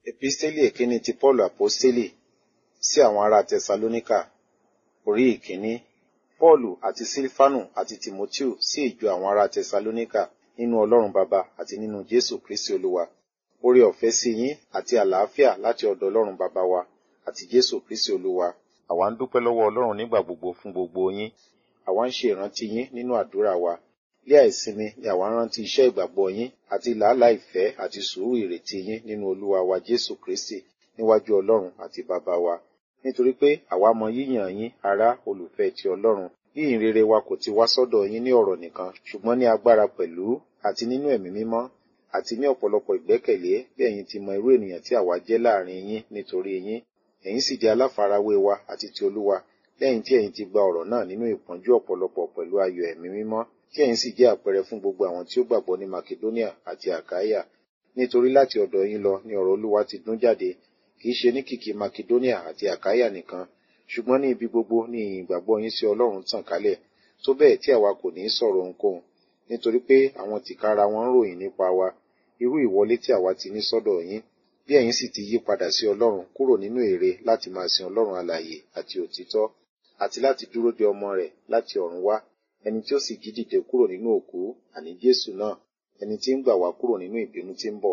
Episteli èkíní ti Pọ́ọ̀lù Àpọ́stélì sí àwọn ará Tẹsalóníkà orí ìkíní. Pọ́ọ̀lù àti Sílífánù àti Tìmótíù sí ìjọ àwọn ará Tẹsalóníkà nínú Ọlọ́run Baba àti nínú Jésù Kristi Olúwa. Oore ọ̀fẹ́ sí yín àti àlàáfíà láti ọ̀dọ̀ Ọlọ́run Baba wa àti Jésù Kristi Olúwa. Àwa ń dúpẹ́ lọ́wọ́ Ọlọ́run nígbà gbogbo fún gbogbo yín. Àwa ń ṣe ìrántí yín nínú àdúrà wa. Ní àìsinmi ni àwa ń rántí iṣẹ́ ìgbàgbọ́ yín àti làálàá ìfẹ́ àti sùúrù ìrètí yín nínú Olúwa wa Jésù Kristi níwájú Ọlọ́run àti Baba wa. Nítorí pé àwa mọ yíyàn yín ará olùfẹ́ ti Ọlọ́run. Yíyìn rere wa kò ti wá sọ́dọ̀ yín ní ọ̀rọ̀ nìkan, ṣùgbọ́n ní agbára pẹ̀lú àti nínú ẹ̀mí mímọ́ àti ní ọ̀pọ̀lọpọ̀ ìgbẹ́kẹ̀lé bí ẹ̀yin ti mọ irú ènìyàn tí àwa jẹ́ láàrin yín nítorí yín. Ẹ̀yin sì di aláfarawé wa àti ti Olúwa lẹ́yìn tí ẹ̀yin ti gba ọ̀rọ̀ náà nínú ìpọ́njú ọ̀pọ̀lọpọ̀ pẹ̀lú ayọ̀ ẹ̀mí mímọ́ tí ẹ̀yin sì jẹ́ àpẹẹrẹ fún gbogbo àwọn tí ó gbàgbọ́ ní Makedonia àti Àkáyà. Nítorí láti ọ̀dọ̀ yín lọ ni ọ̀rọ̀ Olúwa ti dún jáde, kì í ṣe ní kìkì Makedonia àti Àkáyà nìkan, ṣùgbọ́n ní ibi gbogbo ni ìyìn ìgbàgbọ́ yín sí Ọlọ́run tàn kálẹ̀, tó bẹ́ẹ̀ tí àwa kò ní sọ̀rọ̀ ohunkóhun, nítorí pé àwọn tìkára wọn ń ròyìn nípa wa, irú ìwọlé tí àwa ti ní sọ́dọ̀ yín, bí ẹ̀yin sì ti yí padà sí Ọlọ́run kúrò nínú ère láti máa sin Ọlọ́run alààyè àti òtítọ́, àti láti dúró de ọmọ rẹ̀ láti ọ̀run wá, ẹni tí ó sì jí dìde kúrò nínú òkú, àní Jésù náà, ẹni tí ń gbà wá kúrò nínú ìbínú tí ń bọ̀.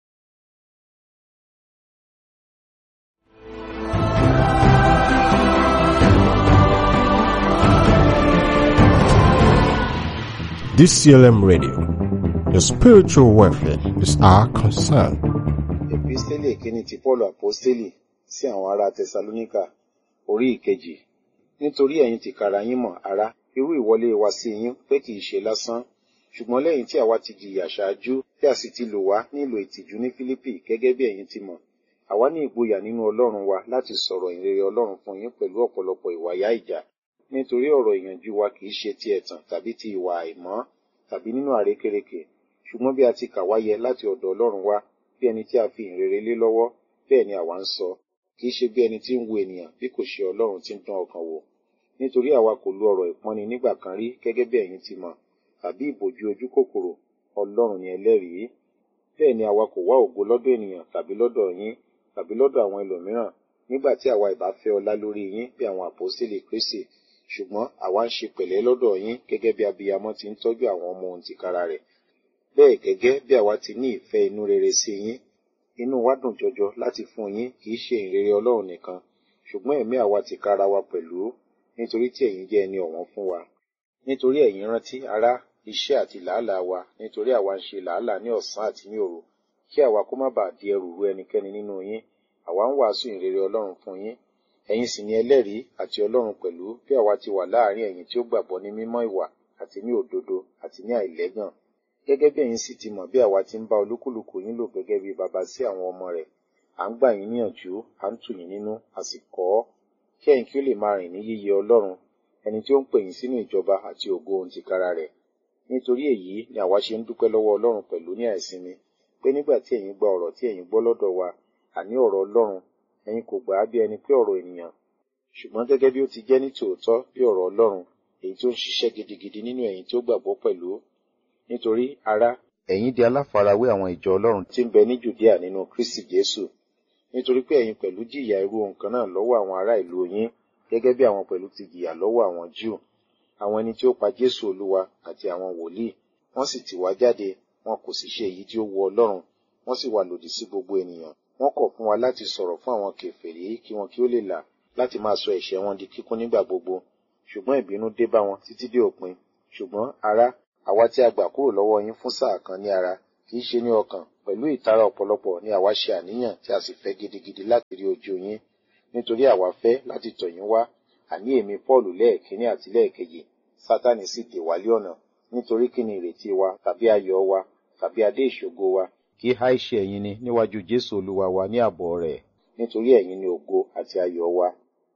DCLM Radio. Your spiritual welfare is our concern. Episteli èkíní ti Pọ́ọ̀lù Àpọ́stélì sí àwọn ará Tẹsalóníkà orí ìkejì. Nítorí ẹ̀yin tìkára yín mọ̀, ará, irú ìwọlé wa sí yín pé kìí ṣe lásán, ṣùgbọ́n lẹ́yìn tí àwa ti jìyà ṣáájú tí a sì ti lò wá nílò ìtìjú ní Fílípì gẹ́gẹ́ bí ẹ̀yin ti mọ̀. Àwa ní ìgboyà nínú Ọlọ́run wa láti sọ̀rọ̀ ìrere Ọlọ́run fún yín pẹ̀lú ọ̀pọ̀lọpọ̀ ìwàyà ìjà. Nítorí ọ̀rọ̀ ìyànjú wa kìí ṣe ti ẹ̀tàn tàbí ti ìwà àìmọ́ tàbí nínú àrékérekè, ṣùgbọ́n bí a ti kà wá yẹ láti ọ̀dọ̀ Ọlọ́run wá, bí ẹni tí a fi ìrere lé lọ́wọ́, bẹ́ẹ̀ ni àwa ń sọ, kìí ṣe bí ẹni tí ń wo ènìyàn bí kò ṣe Ọlọ́run tí ń dán ọkàn wò. Nítorí àwa kò lo ọ̀rọ̀ ìpọ́nni nígbà kan rí gẹ́gẹ́ bí ẹ̀yin ti mọ̀, tàbí ìbòjú ojú kòkòrò, Ọlọ́run ni ẹlẹ́rìí. Bẹ́ẹ̀ ni àwa kò wá ògo lọ́dọ̀ ènìyàn tàbí lọ́dọ̀ yín tàbí lọ́dọ̀ àwọn ẹlòmíràn, nígbà tí àwa ìbá fẹ́ ọlá lórí yín bí àwọn àpọ́sítélì Kristi, ṣùgbọ́n àwa ń ṣe pẹ̀lẹ́ lọ́dọ̀ yín gẹ́gẹ́ bí abiyamọ ti ń tọ́jú àwọn ọmọ òun tìkára rẹ̀. Bẹ́ẹ̀ gẹ́gẹ́ bí àwa ti ní ìfẹ́ inú rere sí yín, inú wa dùn jọjọ láti fún yín kìí ṣe ìrere Ọlọ́run nìkan, ṣùgbọ́n ẹ̀mí àwa tìkára wa pẹ̀lú, nítorí tí ẹ̀yin jẹ́ ẹni ọ̀wọ́n fún wa. Nítorí ẹ̀yin rántí, ará, iṣẹ́ àti làálàá wa, nítorí àwa ń ṣe làálàá ní ọ̀sán àti ní òru, kí àwa kó má bàa di ẹrù ru ẹnikẹ́ni nínú yín, àwa ń wàásù ìrere Ọlọ́run fún yín. Ẹ̀yin sì ni ẹlẹ́rìí àti Ọlọ́run pẹ̀lú bí àwa ti wà láàárín ẹ̀yin tí ó gbàgbọ́ ní mímọ́ ìwà àti ní òdodo àti ní àìlẹ́gàn. Gẹ́gẹ́ bí ẹ̀yin sì ti mọ̀ bí àwa ti ń bá olúkúlùkù yín lò gẹ́gẹ́ bí baba sí àwọn ọmọ rẹ̀, à ń gbà yín níyànjú, à ń tù yín nínú, a sì kọ́ ọ́, kí ẹ̀yin kí ó lè máa rìn ní yíyẹ Ọlọ́run, ẹni tí ó ń pè yín sínú ìjọba àti ògo ohun tìkára rẹ̀. Nítorí èyí ni àwa ṣe ń dúpẹ́ lọ́wọ́ Ọlọ́run pẹ̀lú ní àìsinmi, pé nígbà tí ẹ̀yin gba ọ̀rọ̀ tí ẹ̀yin gbọ́ lọ́dọ̀ wa, àní ọ̀rọ̀ Ọlọ́run, ẹ̀yin kò gbà á bí ẹni pé ọ̀rọ̀ ènìyàn, ṣùgbọ́n gẹ́gẹ́ bí ó ti jẹ́ ní tòótọ́ bí ọ̀rọ̀ Ọlọ́run, èyí tí ó ń ṣiṣẹ́ gidigidi nínú ẹ̀yin tí ó gbàgbọ́ pẹ̀lú. Nítorí, ará, ẹ̀yin di aláfarawé àwọn ìjọ Ọlọ́run tí ń bẹ ní Jùdíà nínú Kristi Jésù. Nítorí pé ẹ̀yin pẹ̀lú jìyà irú ohun kan náà lọ́wọ́ àwọn ará ìlú yín, gẹ́gẹ́ bí àwọn pẹ̀lú ti jìyà lọ́wọ́ àwọn Júù, àwọn ẹni tí ó pa Jésù Olúwa àti àwọn wòlíì, wọ́n sì tì wá jáde, wọn kò sì ṣe èyí tí ó wu Ọlọ́run, wọ́n sì wà lòdì sí gbogbo ènìyàn. Wọ́n kọ̀ fún wa láti sọ̀rọ̀ fún àwọn kèfèrí kí wọn kí ó lè là láti máa sọ ẹ̀ṣẹ̀ wọn di kíkún nígbà gbogbo. Ṣùgbọ́n ìbínú dé bá wọn títí dé òpin. Ṣùgbọ́n, ará, àwa tí a gbà kúrò lọ́wọ́ yín fún sáà kan ní ara, kì í ṣe ní ọkàn, pẹ̀lú ìtara ọ̀pọ̀lọpọ̀ ni àwa ṣe àníyàn tí a sì fẹ́ gidigidi láti rí ojú yín. Nítorí àwa fẹ́ láti tọ̀ yín wá, àní èmi Pọ́ọ̀lù lẹ́ẹ̀kíní àti lẹ́ẹ̀kejì, Sátánì sì dè wá lé ọ̀nà. Nítorí kí ni ìrètí wa tàbí ayọ̀ wa tàbí adé ìṣògo wa? Kì í há iṣẹ́ ẹ̀yin ni níwájú Jésù Olúwa wa ní àbọ̀ rẹ̀, nítorí ẹ̀yin ni ògo àti ayọ̀ wa.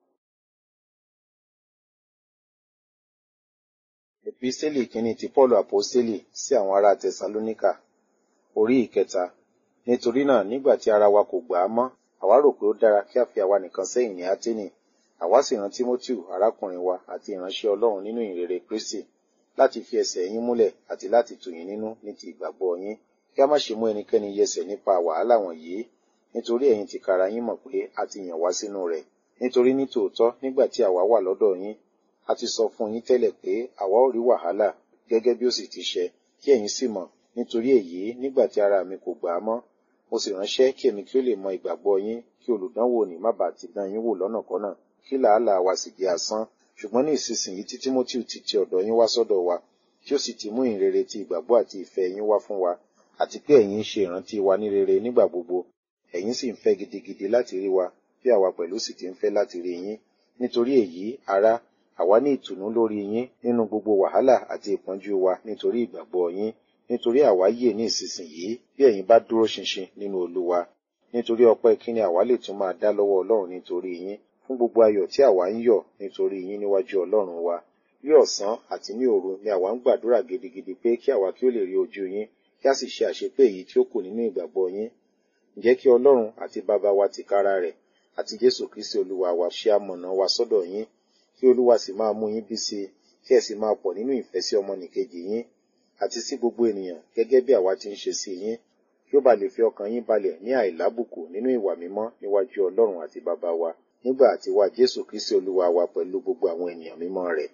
Episteli kìíní ti Pọ́ọ̀lù Àpọ́stélì sí àwọn ará Tẹsalóníkà orí ìkẹta. Nítorí náà nígbà tí ara wa kò gbà á mọ́, àwa rò pé ó dára kí a fi àwa nìkan sẹ́yìn ní Áténì. Àwa sì rán Tímótíù arákùnrin wa àti ìránṣẹ́ Ọlọ́run nínú ìrere Kristi láti fi ẹsẹ̀ yín múlẹ̀ àti láti tù yín nínú ní ti ìgbàgbọ́ yín. Kí a má ṣe mú ẹnikẹ́ni yẹsẹ̀ nípa wàhálà wọ̀nyí, nítorí ẹ̀yin tìkára yín mọ̀ pé a ti yàn wá sínú rẹ̀ nítorí ní tòótọ́ nígbà tí àwa wà lọ́dọ̀ yín a ti sọ fún yín tẹ́lẹ̀ pé àwa ò rí wàhálà gẹ́gẹ́ bí ó sì ti ṣẹ kí ẹ̀yin sì mọ̀ nítorí èyí nígbà tí ara mi kò gbà á mọ́ mo sì ránṣẹ́ kí èmi kí ó lè mọ ìgbàgbọ́ yín kí olùdánwò ní má bàa ti dán yín wò lọ́nàkọ́nà kí làálàá wa sì jẹ́ asán ṣùgbọ́n ní ìsinsìnyí tí Tímótì ti ti ọ̀dọ̀ yín wá sọ́dọ̀ wa tí ó sì ti mú ìrere ti ìgbàgbọ́ àti ìfẹ́ yín wá fún wa àti pé ẹ̀yin ń ṣe ìrántí wa ní rere nígbà gbogbo ẹ̀yin sì ń fẹ́ gidigidi láti rí wa bí àwa pẹ̀lú sì ti ń fẹ́ láti rí yín nítorí èyí ará àwa ní ìtùnú lórí yín nínú gbogbo wàhálà àti ìpọ́njú wa nítorí ìgbàgbọ́ yín nítorí àwa yè ní ìsinsìnyí bí ẹ̀yin bá dúró ṣinṣin nínú Olúwa nítorí ọpẹ́ kíni àwa lè tún máa dá lọ́wọ́ Ọlọ́run nítorí yín fún gbogbo ayọ̀ tí àwa ń yọ̀ nítorí yín níwájú Ọlọ́run wa ní ọ̀sán àti ní òru ni àwa ń gbàdúrà gidigidi pé kí àwa kí ó lè rí ojú yín kí a sì ṣe àṣepé èyí tí ó kù nínú ìgbàgbọ́ yín ǹjẹ́ kí Ọlọ́run àti bàbá wa tìkára rẹ̀ àti Jésù Kristi Olúwa wa ṣe amọ̀nà wa sọ́dọ̀ yín kí Olúwa sì máa mú yín bí sí i kí ẹ sì máa pọ̀ nínú ìfẹ́ sí ọmọnìkejì yín àti sí gbogbo ènìyàn gẹ́gẹ́ bí àwa ti ń ṣe sí yín kí ó bá lè fi ọkàn yín balẹ̀ ní àìlábùkù nínú ìwà mímọ́ níwájú Ọlọ́run àti bàbá wa nígbà àti wá Jésù Kristi Olúwa wa pẹ̀lú gbogbo àwọn ènìyàn mímọ́ rẹ̀.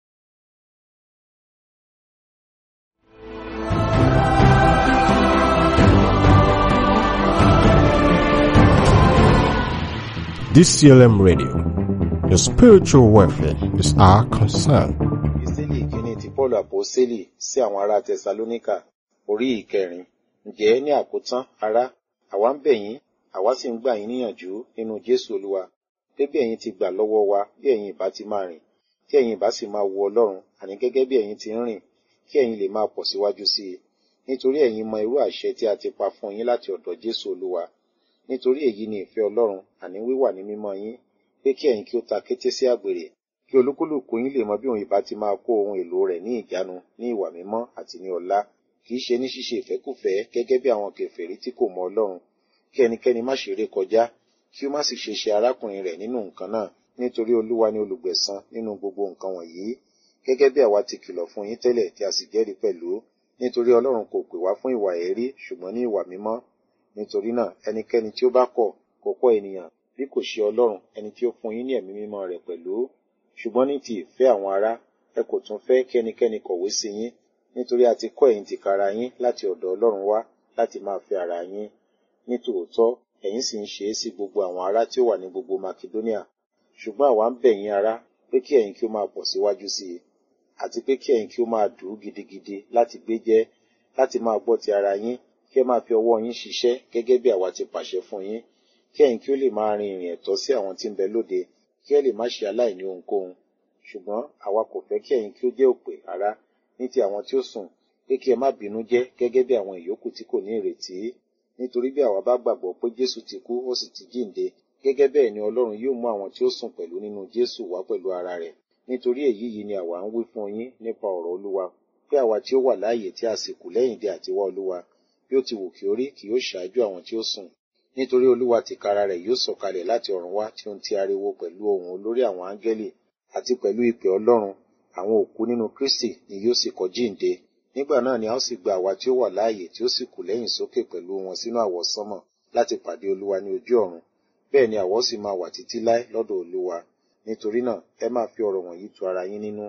DCLM Radio. Your spiritual welfare is our concern. Ìsílì ìkíní ti Pọ́ọ̀lù Àpọ́sítélì sí àwọn ará Tẹsalóníkà orí ìkẹrin. Ǹjẹ́ ní àkótán ará, àwa ń bẹ̀ yín, àwa sì ń gbà yín níyànjú nínú Jésù Olúwa. Pé bí ẹ̀yin ti gbà lọ́wọ́ wa, bí ẹ̀yin ìbá ti máa rìn, kí ẹ̀yin ìbá sì máa wo Ọlọ́run, àní gẹ́gẹ́ bí ẹ̀yin ti ń rìn, kí ẹ̀yin lè máa pọ̀ síwájú sí i. Nítorí ẹ̀yin mọ irú àṣẹ tí a ti pa fún yín láti ọ̀dọ̀ Jésù Olúwa. Nítorí èyí ni ìfẹ́ Ọlọ́run, àní wíwà ní mímọ́ yín, pé kí ẹ̀yin kí ó ta kété sí àgbèrè, kí olúkúlùkù yín lè mọ bí òun ìbá ti máa kó ohun èlò rẹ̀ ní ìjánu ní ìwà mímọ́ àti ní ọlá kì í ṣe ní ṣíṣe ìfẹ́kùfẹ́ gẹ́gẹ́ bí àwọn kèfèrí tí kò mọ Ọlọ́run kí ẹnikẹ́ni má ṣe ré kọjá kí ó má sì ṣe ṣe arákùnrin rẹ̀ nínú nǹkan náà nítorí Olúwa ni olùgbẹ̀san nínú gbogbo nǹkan wọ̀nyí gẹ́gẹ́ bí àwa ti kìlọ̀ fún yín tẹ́lẹ̀ tí a sì jẹ́rìí pẹ̀lú nítorí Ọlọ́run kò pè wá fún ìwà èérí ṣùgbọ́n ní ìwà mímọ́ nítorí náà ẹnikẹ́ni tí ó bá kọ̀ kò kọ̀ ènìyàn bí kò ṣe Ọlọ́run ẹni tí ó fún yín ní ẹ̀mí mímọ́ rẹ̀ pẹ̀lú ṣùgbọ́n ní ti ìfẹ́ àwọn ará ẹ kò tún fẹ́ kí ẹnikẹ́ni kọ̀wé sí yín nítorí a ti kọ́ ẹ̀yin tìkára yín láti ọ̀dọ̀ Ọlọ́run wá láti máa fẹ́ ara yín ní tòótọ́ ẹ̀yin sì ń ṣe é sí gbogbo àwọn ará tí ó wà ní gbogbo Makedonia ṣùgbọ́n àwa ń bẹ̀ yín ará pé kí ẹ̀yin kí ó máa pọ̀ síwájú sí i àti pé kí ẹ̀yin kí ó máa dùn ún gidigidi láti gbé jẹ́ láti máa gbọ́ ti ara yín kí ẹ máa fi ọwọ́ yín ṣiṣẹ́ gẹ́gẹ́ bí àwa ti pàṣẹ fún yín kí ẹ̀yin kí ó lè máa rin ìrìn ẹ̀tọ́ sí àwọn tí ń bẹ lóde kí ẹ lè má ṣe aláìní ohunkóhun ṣùgbọ́n àwa kò fẹ́ kí ẹ̀yin kí ó jẹ́ òpè rárá ní ti àwọn tí ó sùn pé kí ẹ má bínú jẹ́ gẹ́gẹ́ bí àwọn ìyókù tí kò ní ìrètí nítorí bí àwa bá gbàgbọ́ pé Jésù ti kú ó sì ti jíǹde gẹ́gẹ́ bẹ́ẹ̀ ni Ọlọ́run yóò mú àwọn tí ó sùn pẹ̀lú nínú Jésù wá pẹ̀lú ara rẹ̀ nítorí èyí yìí ni àwa ń wí fún yín nípa ọ̀rọ̀ Olúwa pé àwa tí ó wà láàyè tí a sì kù lẹ́yìn dé àtiwá Olúwa bí ó ti wù kí ó rí kì yóò ṣáájú àwọn tí ó sùn nítorí Olúwa tìkára rẹ̀ yóò sọ̀kalẹ̀ láti ọ̀run wá tí ó ń ti ariwo pẹ̀lú ohùn olórí àwọn áńgẹ́lì àti pẹ̀lú ìpè Ọlọ́run àwọn òkú nínú Kristi ni yóò sì kọ́ jíǹde nígbà náà ni a ó sì gba àwa tí ó wà láàyè tí ó sì kù lẹ́yìn sókè pẹ̀lú wọn sínú àwọsánmọ̀ láti pàdé Olúwa ní ojú ọ̀run bẹ́ẹ̀ ni àwa ó sì máa wà títí láé lọ́dọ̀ Olúwa nítorí náà ẹ máa fi ọ̀rọ̀ wọ̀nyí tu ara yín nínú.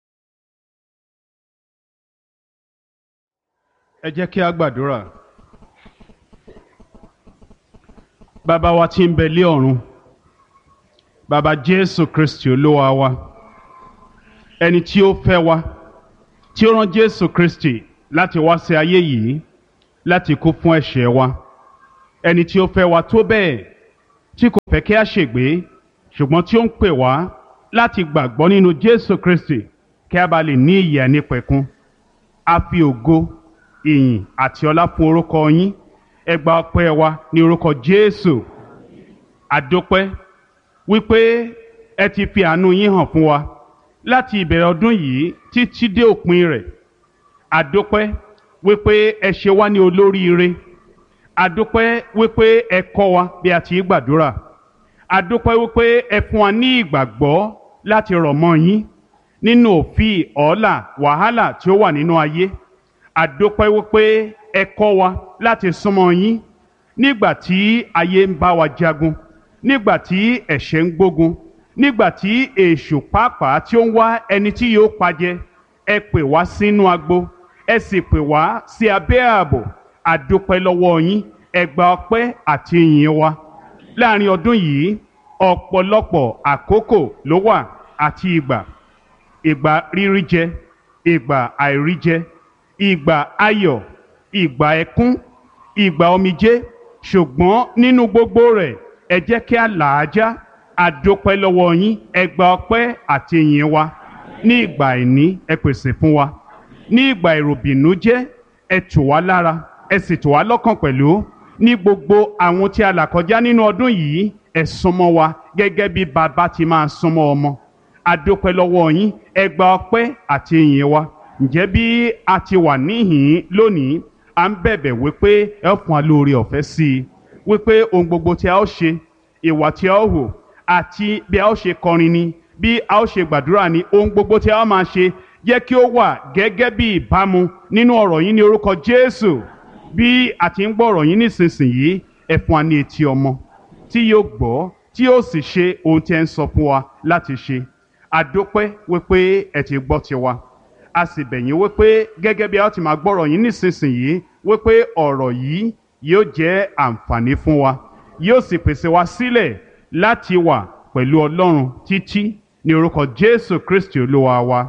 ẹ jẹ́ kí a gbàdúrà bàbá wa tí ń bẹ lé ọ̀run bàbá Jésù Kristi Olúwa wa ẹni tí ó fẹ́ wa tí ó rán Jésù Kristi láti wá sí ayé yìí láti kú fún ẹ̀ṣẹ̀ wa ẹni tí ó fẹ́ wa tó bẹ́ẹ̀ tí kò fẹ́ kí a ṣègbé ṣùgbọ́n tí ó ń pè wá láti gbàgbọ́ nínú Jésù Kristi kí a bá lè ní ìyè nípẹ̀kun a fi ògo ìyìn àti ọlá fún orúkọ yín ẹ gba ọpẹ́ wa ní orúkọ Jésù àdópẹ́ wípé ẹ ti fi àánú yín hàn fún wa láti ìbẹ̀rẹ̀ ọdún yìí títí dé òpin rẹ̀ àdópẹ́ wípé ẹ ṣe wá ní olóríire àdópẹ́ wípé ẹ kọ́ wa bí a ti gbàdúrà àdópẹ́ wípé ẹ fún wa ní ìgbàgbọ́ láti rọ̀ mọ́ yín nínú òfin ọ̀ọ́là wàhálà tí ó wà nínú ayé àdópẹ́ wípé ẹ kọ́ wa láti súnmọ́ yín nígbà tí ayé ń bá wa jagun nígbà tí ẹ̀ṣẹ̀ ń gbógun nígbà tí èṣù pàápàá tí ó ń wá ẹni tí yóò pajẹ ẹ pè wá sínú agbo ẹ sì pè wá sí abẹ́ ààbò àdúpẹ́ lọ́wọ́ yín ẹ gba ọpẹ́ àti ìyìn wa láàrin ọdún yìí ọ̀pọ̀lọpọ̀ àkókò ló wà àti ìgbà ìgbà rírí jẹ ìgbà àìrí jẹ ìgbà ayọ̀ ìgbà ẹkún ìgbà omijé ṣùgbọ́n nínú gbogbo rẹ̀ ẹ jẹ́ kí a là á já àdópẹ́ lọ́wọ́ yín ẹ gba ọpẹ́ àti ìyìn wa ní ìgbà àìní ẹ pèsè fún wa ní ìgbà ìròbìnújẹ́ ẹ tù wá lára ẹ sì tù wá lọ́kàn pẹ̀lú ní gbogbo àwọn tí a là kọjá nínú ọdún yìí ẹ súnmọ́ wa gẹ́gẹ́ bí bàbá ti máa súnmọ́ ọmọ àdópẹ́ lọ́wọ́ yín ẹ gba ọpẹ́ àti ìyìn wa ǹjẹ́ bí a ti wà níhìn lónìí à ń bẹ̀bẹ̀ wípé ẹ fún wa lóore ọ̀fẹ́ sí i wípé ohun gbogbo tí a ó ṣe ìwà tí a ó hò àti bí a ó ṣe kọrin ni bí a ó ṣe gbàdúrà ni ohun gbogbo tí a ó máa ṣe jẹ́ kí ó wà gẹ́gẹ́ bí ìbámu nínú ọ̀rọ̀ yín ní orúkọ Jésù bí a ti ń gbọ́ ọ̀rọ̀ yín nísinsìnyí ẹ fún wa ní etí ọmọ tí yóò gbọ́ tí yóò sì ṣe ohun tí ẹ ń sọ fún wa láti ṣe àdópẹ́ wípé ẹ ti gbọ́ tiwa a sì bẹ̀ yín wípé gẹ́gẹ́ bí a ó ti máa gbọ́ ọ̀rọ̀ yín nísinsìnyí wípé ọ̀rọ̀ yìí yóò jẹ́ àǹfààní fún wa yóò sì pèsè wa sílẹ̀ láti wà pẹ̀lú Ọlọ́run títí ní orúkọ Jésù Kristi Olúwa wa.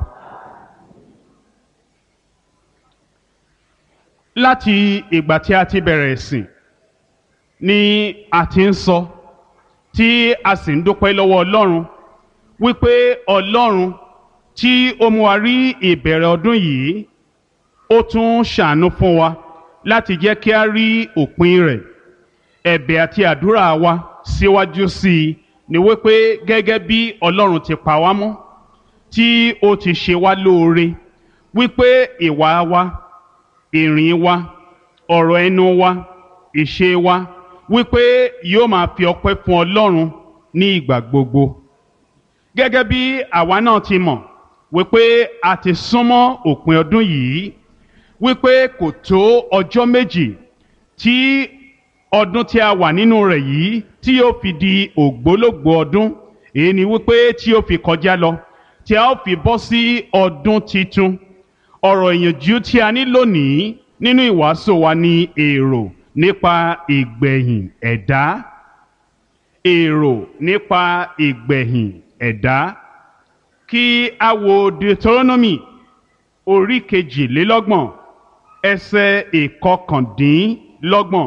láti ìgbà tí a ti bẹ̀rẹ̀ ìsìn ni a ti ń sọ tí a sì ń dúpẹ́ lọ́wọ́ Ọlọ́run wípé Ọlọ́run tí ó mú wa rí ìbẹ̀rẹ̀ ọdún yìí ó tún ṣàánú fún wa láti jẹ́ kí a rí òpin rẹ̀ ẹ̀bẹ̀ àti àdúrà wa síwájú sí i ni wípé gẹ́gẹ́ bí Ọlọ́run ti pa wá mọ́ tí ó ti ṣe wá lóore wípé ìwà wa ìrìn wa ọ̀rọ̀ ẹnu wa ìṣe wa wípé yóò máa fi ọpẹ́ fún Ọlọ́run ní ìgbà gbogbo gẹ́gẹ́ bí àwa náà ti mọ̀ wípé a ti súnmọ́ òpin ọdún yìí wípé kò tó ọjọ́ méjì tí ọdún tí a wà nínú rẹ̀ yìí tí yóò fi di ògbólógbòó ọdún èyí ni wípé tí yóò fi kọjá lọ tí a ó fi bọ́ sí ọdún titun ọ̀rọ̀ ìyànjú tí a ní lónìí nínú ìwàásù wa ni èrò nípa ìgbẹ̀yìn ẹ̀dá èrò nípa ìgbẹ̀yìn ẹ̀dá kí a wo Deuteronomy orí kejìlélọ́gbọ̀n ẹsẹ̀ ìkọkàndínlọ́gbọ̀n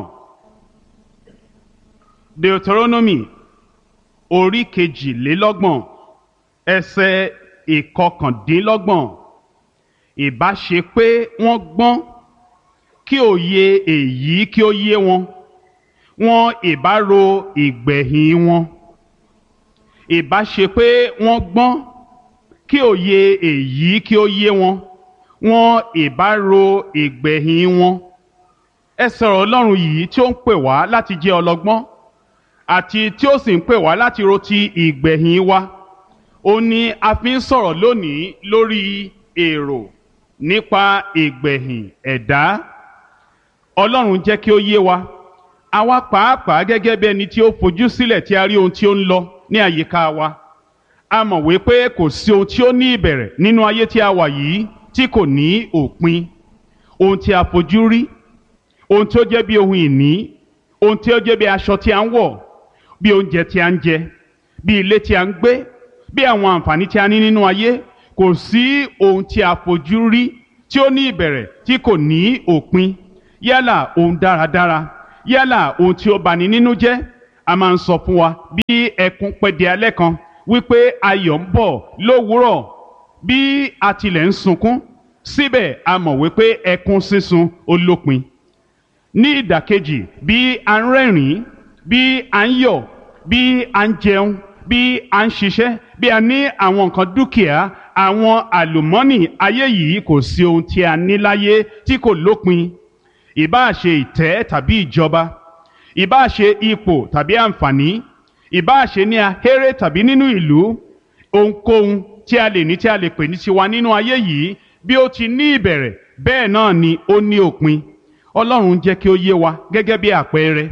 Deuteronomy orí kejìlélọ́gbọ̀n ẹsẹ̀ ìkọkàndínlọ́gbọ̀n ìbá ṣe pé wọ́n gbọ́n kí òye èyí kí ó yé wọn wọn ìbá ro ìgbẹ̀yìn wọn ìbá ṣe pé wọ́n gbọ́n kí òye èyí kí ó yé wọn wọn ìbá ro ìgbẹ̀yìn wọn ẹ sọ̀rọ̀ Ọlọ́run yìí tí ó ń pè wá láti jẹ́ ọlọ́gbọ́n àti tí ó sì ń pè wá láti ro ti ìgbẹ̀yìn wa ó ní a fi ń sọ̀rọ̀ lónìí lórí èrò nípa ìgbẹ̀yìn ẹ̀dá Ọlọ́run jẹ́ kí ó yé wa àwa pàápàá gẹ́gẹ́ bí ẹni tí ó fojú sílẹ̀ tí a rí ohun tí ó ń lọ ní àyíká wa a mọ̀ wípé kò sí ohun tí ó ní ìbẹ̀rẹ̀ nínú ayé tí a wà yìí tí kò ní òpin ohun tí a fojú rí ohun tí ó jẹ́ bí ohun ìní ohun tí ó jẹ́ bí aṣọ tí a ń wọ̀ bí oúnjẹ tí a ń jẹ bí ilé tí a ń gbé bí àwọn àǹfààní tí a ní nínú ayé kò sí ohun tí a fojú rí tí ó ní ìbẹ̀rẹ̀ tí kò ní òpin yálà ohun dáradára yálà ohun tí ó bani nínú jẹ́ a máa ń sọ fún wa bí ẹkún pẹ́ di alẹ́ kan wípé ayọ̀ ń bọ̀ lówùúrọ̀ bí a tilẹ̀ ń sunkún síbẹ̀ a mọ̀ wípé ẹkún sísun ó lópin ní ìdàkejì bí a ń rẹ́rìn-ín bí a ń yọ̀ bí a ń jẹun bí a ń ṣiṣẹ́ bí a ní àwọn nǹkan dúkìá àwọn àlùmọ́nì ayé yìí kò sí ohun tí a ní láyé tí kò lópin ìbáà ṣe ìtẹ́ tàbí ìjọba ìbáà ṣe ipò tàbí àǹfààní ìbáà ṣe ní ahéré tàbí nínú ìlú ohunkóhun tí a lè ní tí a lè pè ní tiwa nínú ayé yìí bí ó ti ní ìbẹ̀rẹ̀ bẹ́ẹ̀ náà ni ó ní òpin ọlọ́run jẹ́ kí ó yé wa gẹ́gẹ́ bí àpẹẹrẹ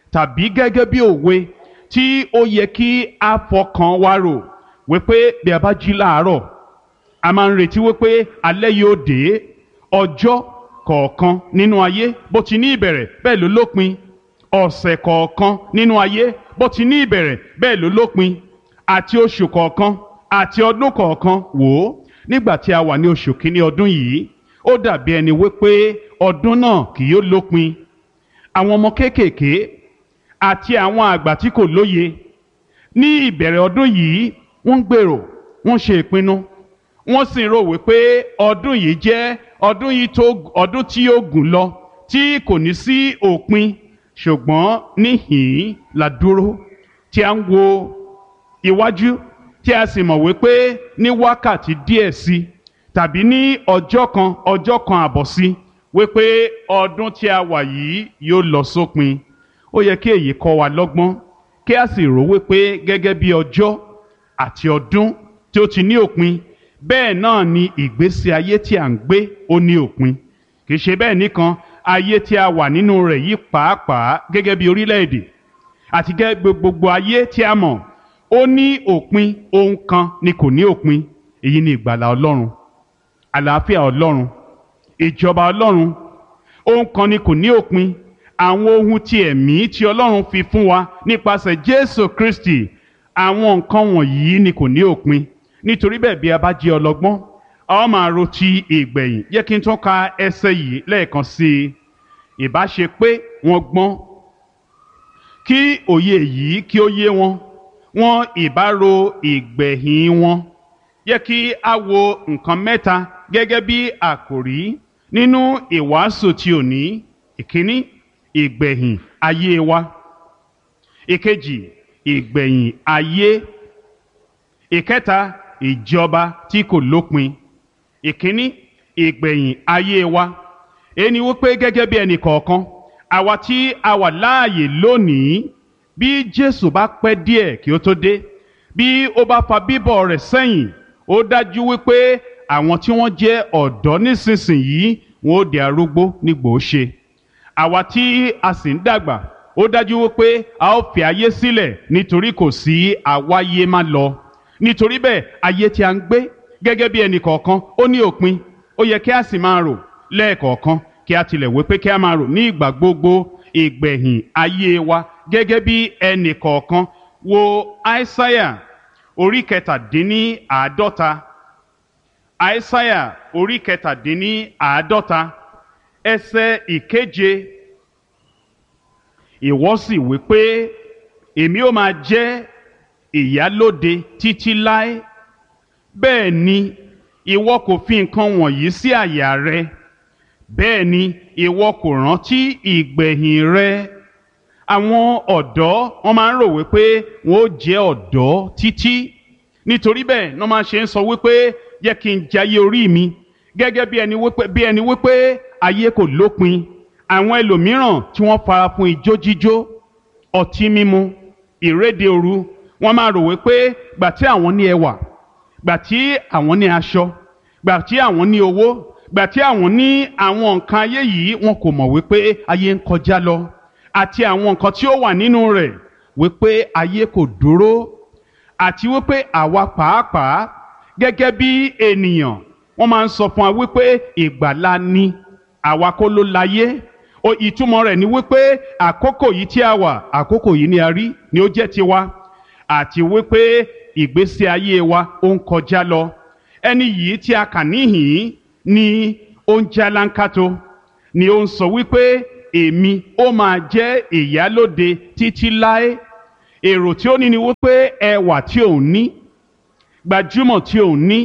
tàbí gẹ́gẹ́ bí òwe tí ó yẹ kí a fọkàn wa rò wípé bí a bá jí láàárọ̀ a máa ń retí wípé alẹ́ yóò dé ọjọ́ kọ̀ọ̀kan nínú ayé bó ti ní ìbẹ̀rẹ̀ bẹ́ẹ̀ ló lópin ọ̀sẹ̀ kọ̀ọ̀kan nínú ayé bó ti ní ìbẹ̀rẹ̀ bẹ́ẹ̀ ló lópin àti oṣù kọ̀ọ̀kan àti ọdún kọ̀ọ̀kan wò ó nígbà tí a wà ní oṣù kínní ọdún yìí ó dàbí ẹni wípé ọdún náà kì yóò lópin àwọn ọmọ kéékèèké àti àwọn àgbà tí kò lóye ní ìbẹ̀rẹ̀ ọdún yìí wọ́n ń gbèrò wọ́n ṣe ìpinnu wọ́n sì ń rò wípé ọdún yìí jẹ́ ọdún yìí tó ọdún tí yóò gùn lọ tí kò ní sí òpin ṣùgbọ́n níhìn-ín la dúró tí a ń wo iwájú tí a sì mọ̀ wípé ní wákàtí díẹ̀ sí tàbí ní ọjọ́ kan ọjọ́ kan àbọ̀ sí wípé ọdún tí a wà yìí yóò lọ sópin ó yẹ kí èyí kọ́ wa lọ́gbọ́n kí a sì rò wípé gẹ́gẹ́ bí ọjọ́ àti ọdún tí ó ti ní òpin bẹ́ẹ̀ náà ni ìgbésí ayé tí à ń gbé ó ní òpin kì í ṣe bẹ́ẹ̀ nìkan ayé tí a wà nínú rẹ̀ yìí pàápàá gẹ́gẹ́ bí orílẹ̀-èdè àti gẹ́gẹ́ gbogbo ayé tí a mọ̀ ó ní òpin ohun kan ni kò ní òpin èyí ni ìgbàlà ọlọ́run àlàáfíà ọlọ́run ìjọba ọlọ́run ohun kan ni kò ní òpin àwọn ohun ti ẹ̀mí tí ọlọ́run fi fún wa nípasẹ̀ jésù kristi àwọn nǹkan wọ̀nyí ni kò ní òpin nítorí bẹ́ẹ̀ bí a bá jẹ́ ọlọ́gbọ́n a ó máa ro ti ìgbẹ̀yìn yẹ kí n tún ka ẹsẹ̀ yìí lẹ́ẹ̀kan sí i ìbá ṣe pé wọ́n gbọ́n kí òye yìí kí ó yé wọn wọn ìbá ro ìgbẹ̀yìn wọn yẹ kí a wo nǹkan mẹ́ta gẹ́gẹ́ bí àkòrí nínú ìwàásù ti òní ìkíní ìgbẹ̀yìn ayé wa ìkejì ìgbẹ̀yìn ayé ìkẹta ìjọba tí kò lópin ìkíní ìgbẹ̀yìn ayé wa ẹni wípé gẹ́gẹ́ bí ẹnì kọ̀ọ̀kan àwa tí a wà láàyè lónìí bí Jésù bá pẹ́ díẹ̀ kí ó tó dé bí ó bá fa bíbọ̀ rẹ̀ sẹ́yìn ó dájú wípé àwọn tí wọ́n jẹ́ ọ̀dọ́ nísinsìnyí wọn ó di arúgbó nígbò ó ṣe àwa tí a sì ń dàgbà ó dájú wípé a ó fi ayé sílẹ̀ nítorí kò sí àwáyé má lọ nítorí bẹ́ẹ̀ ayé tí a ń gbé gẹ́gẹ́ bí ẹnì kọ̀ọ̀kan ó ní òpin ó yẹ kí a sì máa rò lẹ́ẹ̀kọ̀ọ̀kan kí a tilẹ̀ wé pé kí a máa rò ní ìgbà gbogbo ìgbẹ̀yìn ayé wa gẹ́gẹ́ bí ẹnì kọ̀ọ̀kan wo aísáyà orí kẹtàdínní àádọ́ta aísáyà orí kẹtàdínní àádọ́ta ẹsẹ̀ ìkeje ìwọ sì wí pé èmi ó máa jẹ́ ìyálóde títí láé bẹ́ẹ̀ ni ìwọ kò fi nǹkan wọ̀nyí sí àyà rẹ bẹ́ẹ̀ ni ìwọ kò rántí ìgbẹ̀yìn rẹ àwọn ọ̀dọ́ wọn máa ń rò wípé wọn ó jẹ́ ọ̀dọ́ títí nítorí bẹ́ẹ̀ wọ́n máa ṣe ń sọ wípé yẹ kí n jayé orí mi gẹ́gẹ́ bí ẹni wípé bí ẹni wípé ayé kò lópin àwọn ẹlòmíràn tí wọ́n fara fún ijó jíjó ọtí mímu ìréde òru wọ́n máa rò wípé gbà tí àwọn ní ẹwà gbà tí àwọn ní aṣọ gbà tí àwọn ní owó gbà tí àwọn ní àwọn nǹkan ayé yìí wọn kò mọ̀ wípé ayé ń kọjá lọ àti àwọn nǹkan tí ó wà nínú rẹ̀ wípé ayé kò dúró àti wípé àwa pàápàá gẹ́gẹ́ bí ènìyàn wọ́n máa ń sọ fún wa wípé ìgbàlá ni àwa kọ́ ló láyé o ìtumọ̀ rẹ̀ ni wípé àkókò yìí tí a wà àkókò yìí ni a rí ni ó jẹ́ tiwa àti wípé ìgbésí ayé wa ó ń kọjá lọ ẹni yìí tí a kà níhìn ni ó ń jálánkátó ni ó ń sọ wípé èmi ó máa jẹ́ ìyálóde títí láé èrò tí ó ní ni wípé ẹwà tí òun ní gbajúmọ̀ tí òun ní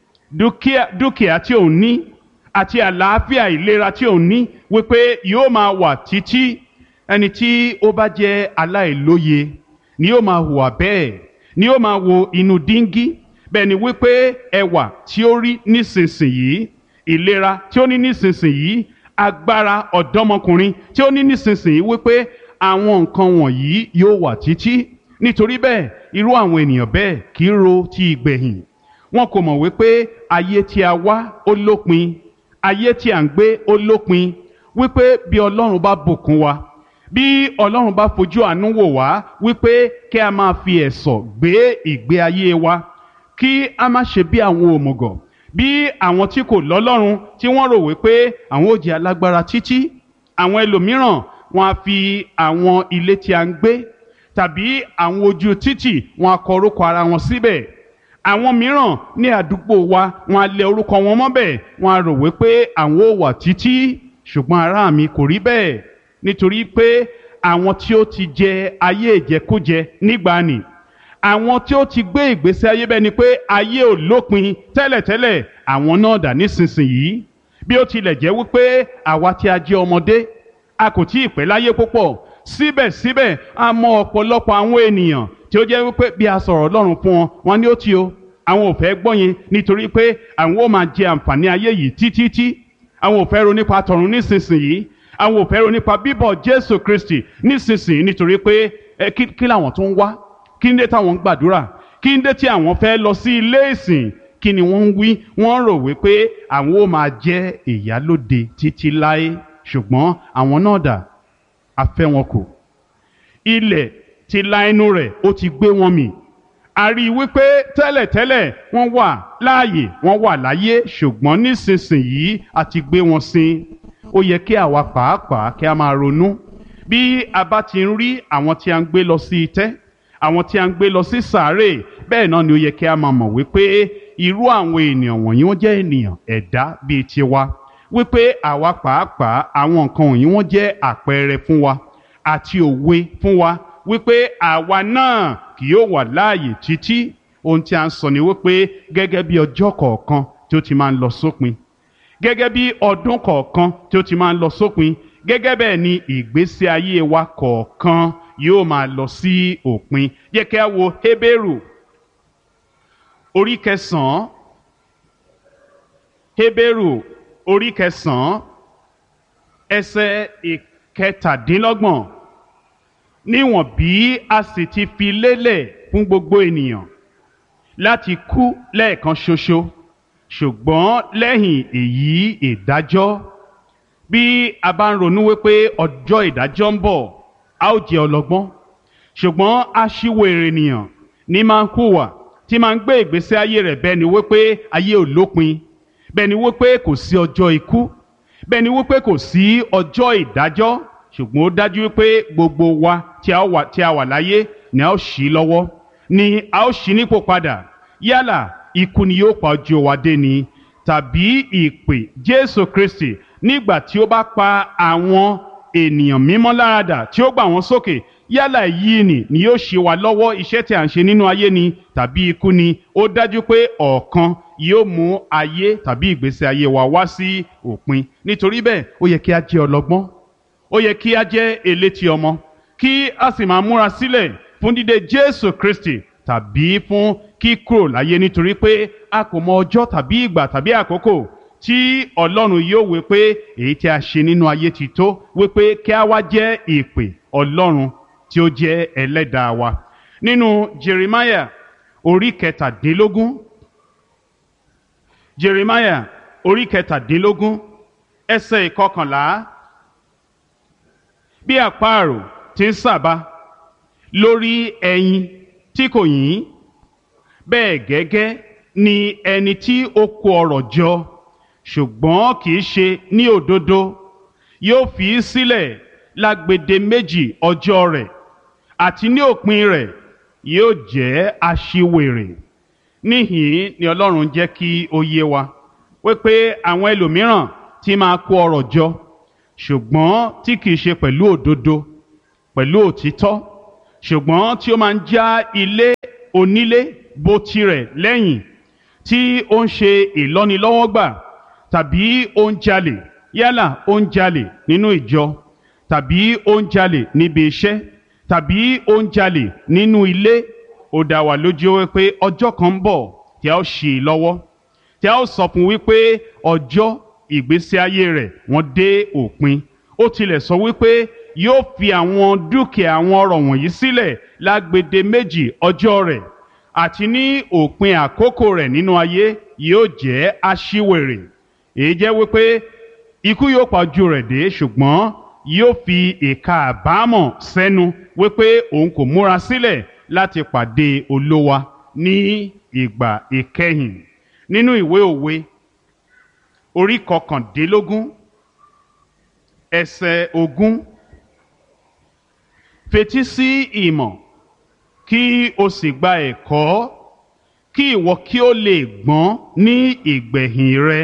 dúkìá dúkìá tí òun ní àti àlàáfíà ìlera tí òun ní wípé yóò máa wà títí ẹni tí ó bá jẹ́ aláìlóye ni yóò máa hùwà bẹ́ẹ̀ ni yóò máa wo inú díngí bẹ́ẹ̀ ni wípé ẹwà tí ó rí nísinsìnyí ìlera tí ó ní nísinsìnyí agbára ọ̀dọ́mọkùnrin tí ó ní nísinsìnyí wípé àwọn nǹkan wọ̀nyí yóò wà títí nítorí bẹ́ẹ̀ irú àwọn ènìyàn bẹ́ẹ̀ kì í ro ti ìgbẹ̀yìn wọn kò mọ̀ wípé ayé tí a wá ó lópin ayé tí à ń gbé ó lópin wípé bí ọlọ́run bá bùkún wa bí ọlọ́run bá fojú àánú wò wá wípé kí a máa fi ẹ̀sọ̀ gbé ìgbé ayé wa kí a má ṣe bí àwọn òmùgọ̀ bí àwọn tí kò lọ́lọ́run tí wọ́n rò wípé àwọn ò jẹ́ alágbára títí àwọn ẹlòmíràn wọn á fi àwọn ilé tí a ń gbé tàbí àwọn ojú títì wọn á kọ orúkọ ara wọn síbẹ̀ àwọn mìíràn ní àdúgbò wa wọn á lẹ orúkọ wọn mọ́bẹ̀ wọn á rò wípé àwọn ò wà títí ṣùgbọ́n ará mi kò rí bẹ́ẹ̀ nítorí pé àwọn tí ó ti jẹ ayé ìjẹkújẹ nígbàanì àwọn tí ó ti gbé ìgbésí ayé bẹ́ẹ̀ ni pé ayé ò lópin tẹ́lẹ̀tẹ́lẹ̀ àwọn náà dà nísinsìnyí bí ó tilẹ̀ jẹ́ wípé àwa tí a jẹ́ ọmọdé a kò tí ì pẹ́ láyé púpọ̀ síbẹ̀síbẹ̀ a mọ ọ̀pọ̀lọpọ̀ àwọn ènìyàn tí ó jẹ́ wípé bí a sọ̀rọ̀ Ọlọ́run fún wọn wọn ní ó ti o àwọn ò fẹ́ gbọ́ yẹn nítorí pé àwọn ó máa jẹ àǹfààní ayé yìí títítí àwọn ò fẹ́ ro nípa tọ̀run nísinsìnyí àwọn ò fẹ́ ro nípa bíbọ̀ Jésù Kristi nísinsìnyí nítorí pé ẹ kí kí làwọn tó ń wá kí ń dé táwọn ń gbàdúrà kí ń dé tí àwọn fẹ́ lọ sí ilé ìsìn kí ni wọ́n ń wí wọ́n rò wípé àwọn ó máa jẹ́ ìyálóde títí láé ṣùgbọ́n àwọn náà dà a fẹ́ wọn kù ilẹ̀ ti la ẹnu rẹ̀ ó ti gbé wọn mì a rí i wípé tẹ́lẹ̀tẹ́lẹ̀ wọ́n wà láàyè wọ́n wà láyé ṣùgbọ́n nísinsìnyí a ti gbé wọn sin ó yẹ kí àwa pàápàá kí a máa ronú bí a bá ti ń rí àwọn tí a ń gbé lọ sí itẹ́ àwọn tí a ń gbé lọ sí sàárè bẹ́ẹ̀ náà ni ó yẹ kí a máa mọ̀ wípé irú àwọn ènìyàn wọ̀nyí wọ́n jẹ́ ènìyàn ẹ̀dá bíi tiwa wípé àwa pàápàá àwọn nǹkan wọ̀nyí wọ́n jẹ́ àpẹẹrẹ fún wa àti òwe fún wa wípé àwa náà kì yóò wà láàyè títí ohun tí a ń sọ ni wípé gẹ́gẹ́ bí ọjọ́ kọ̀ọ̀kan tí ó ti máa ń lọ sópin gẹ́gẹ́ bí ọdún kọ̀ọ̀kan tí ó ti máa ń lọ sópin gẹ́gẹ́ bẹ́ẹ̀ ni ìgbésí ayé wa kọ̀ọ̀kan yóò máa lọ sí òpin yẹ kí a wo Hébérù orí kẹsàn-án Hébérù orí kẹsàn-án ẹsẹ̀ ìkẹtàdínlọ́gbọ̀n níwọ̀n bí a sì ti fi lélẹ̀ fún gbogbo ènìyàn láti kú lẹ́ẹ̀kan ṣoṣo ṣùgbọ́n lẹ́yìn èyí ìdájọ́ bí a bá ń ronú wípé ọjọ́ ìdájọ́ ń bọ̀ a ó jẹ́ ọlọ́gbọ́n ṣùgbọ́n aṣíwèrè ènìyàn ní máa ń hùwà tí máa ń gbé ìgbésí ayé rẹ̀ bẹ́ẹ̀ ni wípé ayé ò lópin bẹ́ẹ̀ ni wípé kò sí ọjọ́ ikú bẹ́ẹ̀ ni wípé kò sí ọjọ́ ìdájọ́ ṣùgbọ́n ó dájú wípé gbogbo wa tí a wà tí a wà láyé ni a ó ṣí lọ́wọ́ ni a ó ṣí nípò padà yálà ikú ni yóò pa ojú wa dé ni tàbí ìpè Jésù Kristi nígbà tí ó bá pa àwọn ènìyàn mímọ́ láradà tí ó gbà wọ́n sókè yálà yìí ni ni yóò ṣe wá lọ́wọ́ iṣẹ́ tí a ń ṣe nínú ayé ni tàbí ikú ni ó dájú pé ọ̀kan yóò mú ayé tàbí ìgbésí ayé wa wá sí òpin nítorí bẹ́ẹ̀ ó yẹ kí a jẹ́ ọlọ́gbọ́n ó yẹ kí a jẹ́ elétí ọmọ kí a sì máa múra sílẹ̀ fún dídé Jésù Kristi tàbí fún kíkúrò láyé nítorí pé a kò mọ ọjọ́ tàbí ìgbà tàbí àkókò tí Ọlọ́run yóò wí pé èyí tí a ṣe nínú ayé ti tó wí pé kí a wá jẹ́ ìpè Ọlọ́run tí ó jẹ́ ẹlẹ́dàá wa nínú Jeremiah orí kẹtàdínlógún Jeremiah orí kẹtàdínlógún ẹsẹ̀ ìkọkànlá bí àparò ti ń sàbà lórí ẹyin tí kò yín bẹ́ẹ̀ gẹ́gẹ́ ni ẹni tí ó kó ọrọ̀ jọ ṣùgbọ́n kì í ṣe ní òdodo yóò fi í sílẹ̀ lágbede méjì ọjọ́ rẹ̀ àti ní òpin rẹ̀ yóò jẹ́ aṣiwèrè níhìn ni Ọlọ́run jẹ́ kí ó yé wa wípé àwọn ẹlòmíràn tí máa kó ọrọ̀ jọ ṣùgbọ́n tí kìí ṣe pẹ̀lú òdodo pẹ̀lú òtítọ́ ṣùgbọ́n tí ó máa ń já ilé onílé bó tirẹ̀ lẹ́yìn tí ó ń ṣe ìlọ́nilọ́wọ́gbà tàbí ó ń jalè yálà ó ń jalè nínú ìjọ tàbí ó ń jalè níbi iṣẹ́ tàbí ó ń jalè nínú ilé ó dá wa lójú wípé ọjọ́ kan ń bọ̀ tí a ó ṣì í lọ́wọ́ tí a ó sọ fún wípé ọjọ́ ìgbésí ayé rẹ̀ wọ́n dé òpin ó tilẹ̀ sọ wípé yóò fi àwọn dúkìá àwọn ọrọ̀ wọ̀nyí sílẹ̀ lágbede méjì ọjọ́ rẹ̀ àti ní òpin àkókò rẹ̀ nínú ayé yóò jẹ́ aṣíwèrè èyí jẹ́ wípé ikú yóò pa ojú rẹ̀ dé ṣùgbọ́n yóò fi ìka àbámọ̀ sẹ́nu wípé òun kò múra sílẹ̀ láti pàdé olówa ní ìgbà ìkẹyìn nínú ìwé òwe orí kọkàndínlógún ẹsẹ̀ ogún fetí sí ìmọ̀ kí o sì gba ẹ̀kọ́ kí ìwọ kí o lè gbọ́n ní ìgbẹ̀yìn rẹ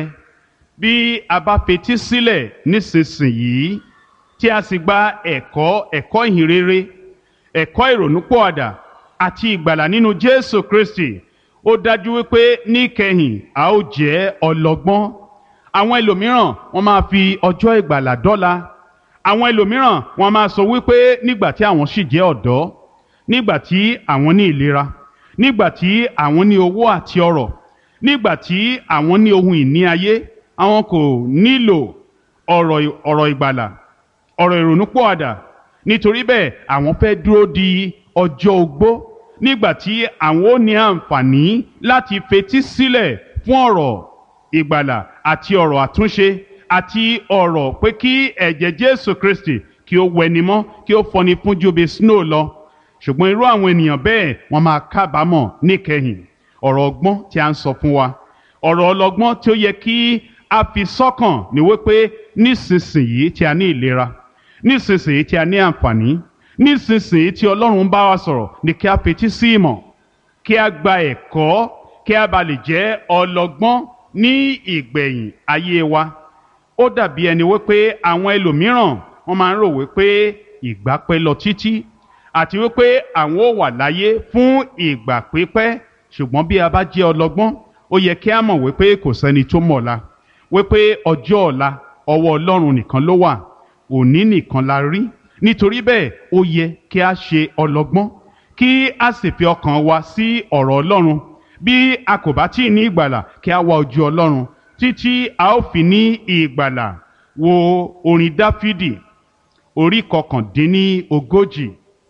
bí a bá fetí sílẹ̀ nísinsìnyí tí a sì gba ẹ̀kọ́ ẹ̀kọ́ ìhìnrere ẹ̀kọ́ ìrònúpọ̀àdà àti ìgbàlà nínú Jésù Kristi ó dájú wípé níkẹyìn a ó jẹ́ ọlọ́gbọ́n àwọn ẹlòmíràn wọ́n máa fi ọjọ́ ìgbàlà dọ́là àwọn ẹlòmíràn wọ́n máa sọ wípé nígbà tí àwọn sì jẹ́ ọ̀dọ́ nígbà tí àwọn ní ìlera nígbà tí àwọn ní owó àti ọrọ̀ nígbà tí àwọn ní ohun ìní ayé àwọn kò nílò ọ̀rọ̀ ọ̀rọ̀ ìgbàlà ọ̀rọ̀ ìrònúpọ̀àdà nítorí bẹ́ẹ̀ àwọn fẹ́ dúró di ọjọ́ ogbó nígbà tí àwọn ó ní àǹfààní láti fetí sílẹ̀ fún ọ̀rọ̀ ìgbàlà àti ọ̀rọ̀ àtúnṣe àti ọ̀rọ̀ pé kí ẹ̀jẹ̀ Jésù Kristi kí ó wẹni mọ́ kí ó fọni fún ju bí snow lọ ṣùgbọ́n irú àwọn ènìyàn bẹ́ẹ̀ wọ́n máa kábàámọ̀ níkẹyìn ọ̀rọ̀ ọgbọ́n tí a ń sọ fún wa ọ̀rọ̀ ọlọ́gbọ́n tí ó yẹ kí a fi sọ́kàn ní wípé nísinsìnyí tí a ní ìlera nísinsìnyí tí a ní àǹfààní nísinsìnyí tí Ọlọ́run bá wa sọ̀rọ̀ ní kí a fetí sí ìmọ̀ kí a gba ẹ̀kọ́ kí a bá lè jẹ́ ọlọ́gbọ́n ní ìgbẹ̀yìn ayé wa ó dàbí ẹni wípé àwọn ẹlòmíràn wọ́n máa ń rò wípé ìgbà pẹ́ lọ títí àti wípé àwọn ò wà láyé fún ìgbà pípẹ́ ṣùgbọ́n bí a bá jẹ́ ọlọ́gbọ́n ó yẹ kí a mọ̀ wípé kò sẹ́ni tó mọ̀ la wípé ọjọ́ ọ̀la ọwọ́ Ọlọ́run nìkan ló wà òní nìkan la rí nítorí bẹ́ẹ̀ ó yẹ kí a ṣe ọlọ́gbọ́n kí a sì fi ọkàn wa sí ọ̀rọ̀ Ọlọ́run bí a kò bá tí ì ní ìgbàlà kí a wá ojú Ọlọ́run títí a ó fi ní ìgbàlà wo orin Dáfídì orí kọkàndínní ogójì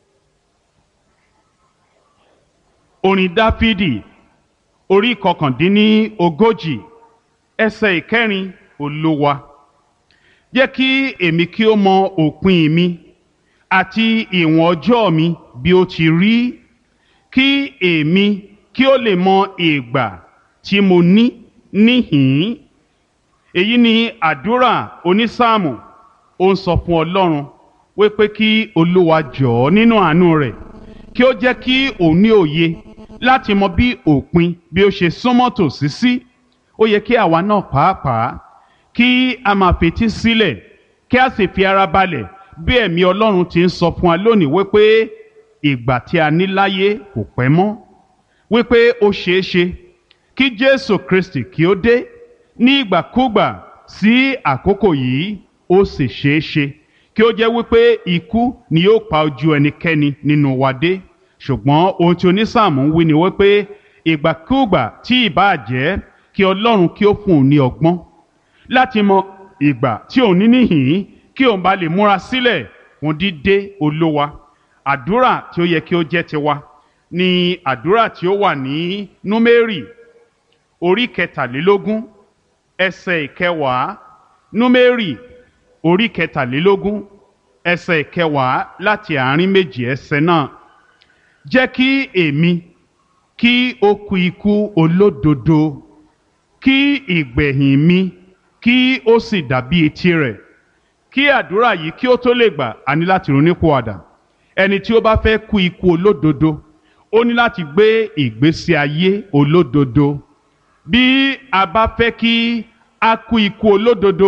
orin Dáfídì orí kọkàndínní ogójì ẹsẹ̀ ìkẹrin Olúwa jẹ́ kí èmi kí ó mọ òpin mi àti ìwọ̀n ọjọ́ mi bí ó ti rí kí èmi kí ó lè mọ ìgbà tí mo ní níhìn-ín èyí ni àdúrà onísáàmù ó ń sọ fún Ọlọ́run wípé kí Olúwa jọ̀ọ́ nínú àánú rẹ̀ kí ó jẹ́ kí òun ní òye láti mọ bí òpin bí ó ṣe súnmọ́ tòsí sí ó yẹ kí àwa náà pàápàá kí a máa fetí sílẹ̀ kí a sì fi ara balẹ̀ bí ẹ̀mí Ọlọ́run ti ń sọ fún wa lónìí wípé ìgbà tí a ní láyé kò pẹ́ mọ́ wípé ó ṣeé ṣe kí Jésù Kristi kí ó dé ní ìgbàkúgbà sí àkókò yìí ó sì ṣeé ṣe kí ó jẹ́ wípé ikú ni yóò pa ojú ẹnikẹ́ni nínú wa dé ṣùgbọ́n ohun tí onísáàmù ń wí ni wípé ìgbàkúgbà tí ìbáà jẹ́ kí Ọlọ́run kí ó fún un ní ọgbọ́n láti mọ ìgbà tí òun ní níhìn kí òun bá lè múra sílẹ̀ fún dídé olówa àdúrà tí ó yẹ kí ó jẹ́ tiwa ni àdúrà tí ó wà ní númérì orí kẹtàlélógún ẹsẹ̀ ìkẹwàá númérì orí kẹtàlélógún ẹsẹ̀ ìkẹwàá láti àárín méjì ẹsẹ̀ náà jẹ́ kí èmi kí ó kú ikú olódodo kí ìgbẹ̀yìn mi kí ó sì dàbí etí rẹ̀ kí àdúrà yìí kí ó tó lè gbà á ní láti ronúpìwàdà ẹni tí ó bá fẹ́ kú ikú olódodo ó ní láti gbé ìgbésí ayé olódodo bí a bá fẹ́ kí a kú ikú olódodo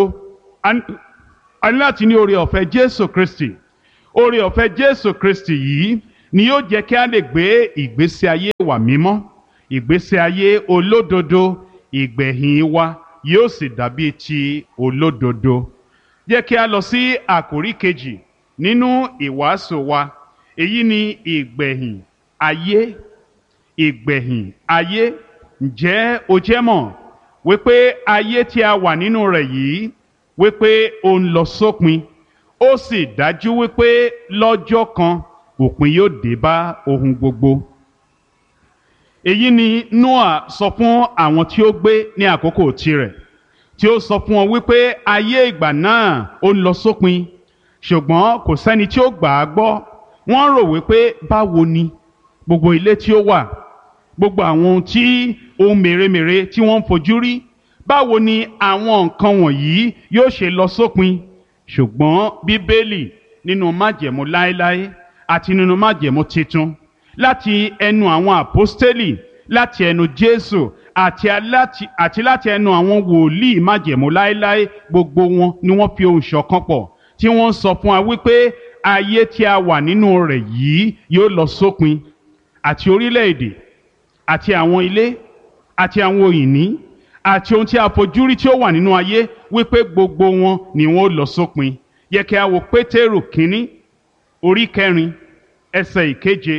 a ní láti ní oore ọ̀fẹ́ Jésù Kristi oore ọ̀fẹ́ Jésù Kristi yìí ni yóò jẹ́ kí a lè gbé ìgbésí ayé wa mímọ́ ìgbésí ayé olódodo ìgbẹ̀yìn wa yóò sì dàbí ti olódodo jẹ́ kí a lọ sí àkórí kejì nínú ìwàásù wa èyí ni ìgbẹ̀yìn ayé ìgbẹ̀yìn ayé ǹjẹ́ o jẹ́ mọ̀ wípé ayé tí a wà nínú rẹ̀ yìí wípé ó ń lọ sópin ó sì dájú wípé lọ́jọ́ kan òpin yóò dé bá ohun gbogbo. èyí ni Noah sọ fún àwọn tí ó gbé ní àkókò tirẹ̀ tí ó sọ fún wọn wípé ayé ìgbà náà ó ń lọ sópin ṣùgbọ́n kò sẹ́ni tí ó gbà á gbọ́ wọ́n rò wípé báwo ni gbogbo ilé tí ó wà gbogbo àwọn ohun tí ohun mèremère tí wọ́n ń fojú rí báwo ni àwọn nǹkan wọ̀nyí yóò ṣe lọ sópin ṣùgbọ́n bíbélì nínú májẹ̀mú láéláé àti nínú májẹ̀mú titun láti ẹnu àwọn àpọ́stélì láti ẹnu jésù àti aláti àti láti ẹnu àwọn wòlíì májẹ̀mú láéláé gbogbo wọn ni wọ́n fi ohùn ṣọ̀kan pọ̀ tí wọ́n ń sọ fún wa wípé ayé tí a wà nínú rẹ̀ yìí yóò lọ sópin àti orílẹ̀-èdè àti àwọn ilé àti àwọn òyìnbí àti ohun tí a fojú rí tí ó wà nínú ayé wípé gbogbo wọn ni wọn ó lọ sópin yẹ kí a wo pétérù kínní orí kẹrin ẹsẹ̀ ìkeje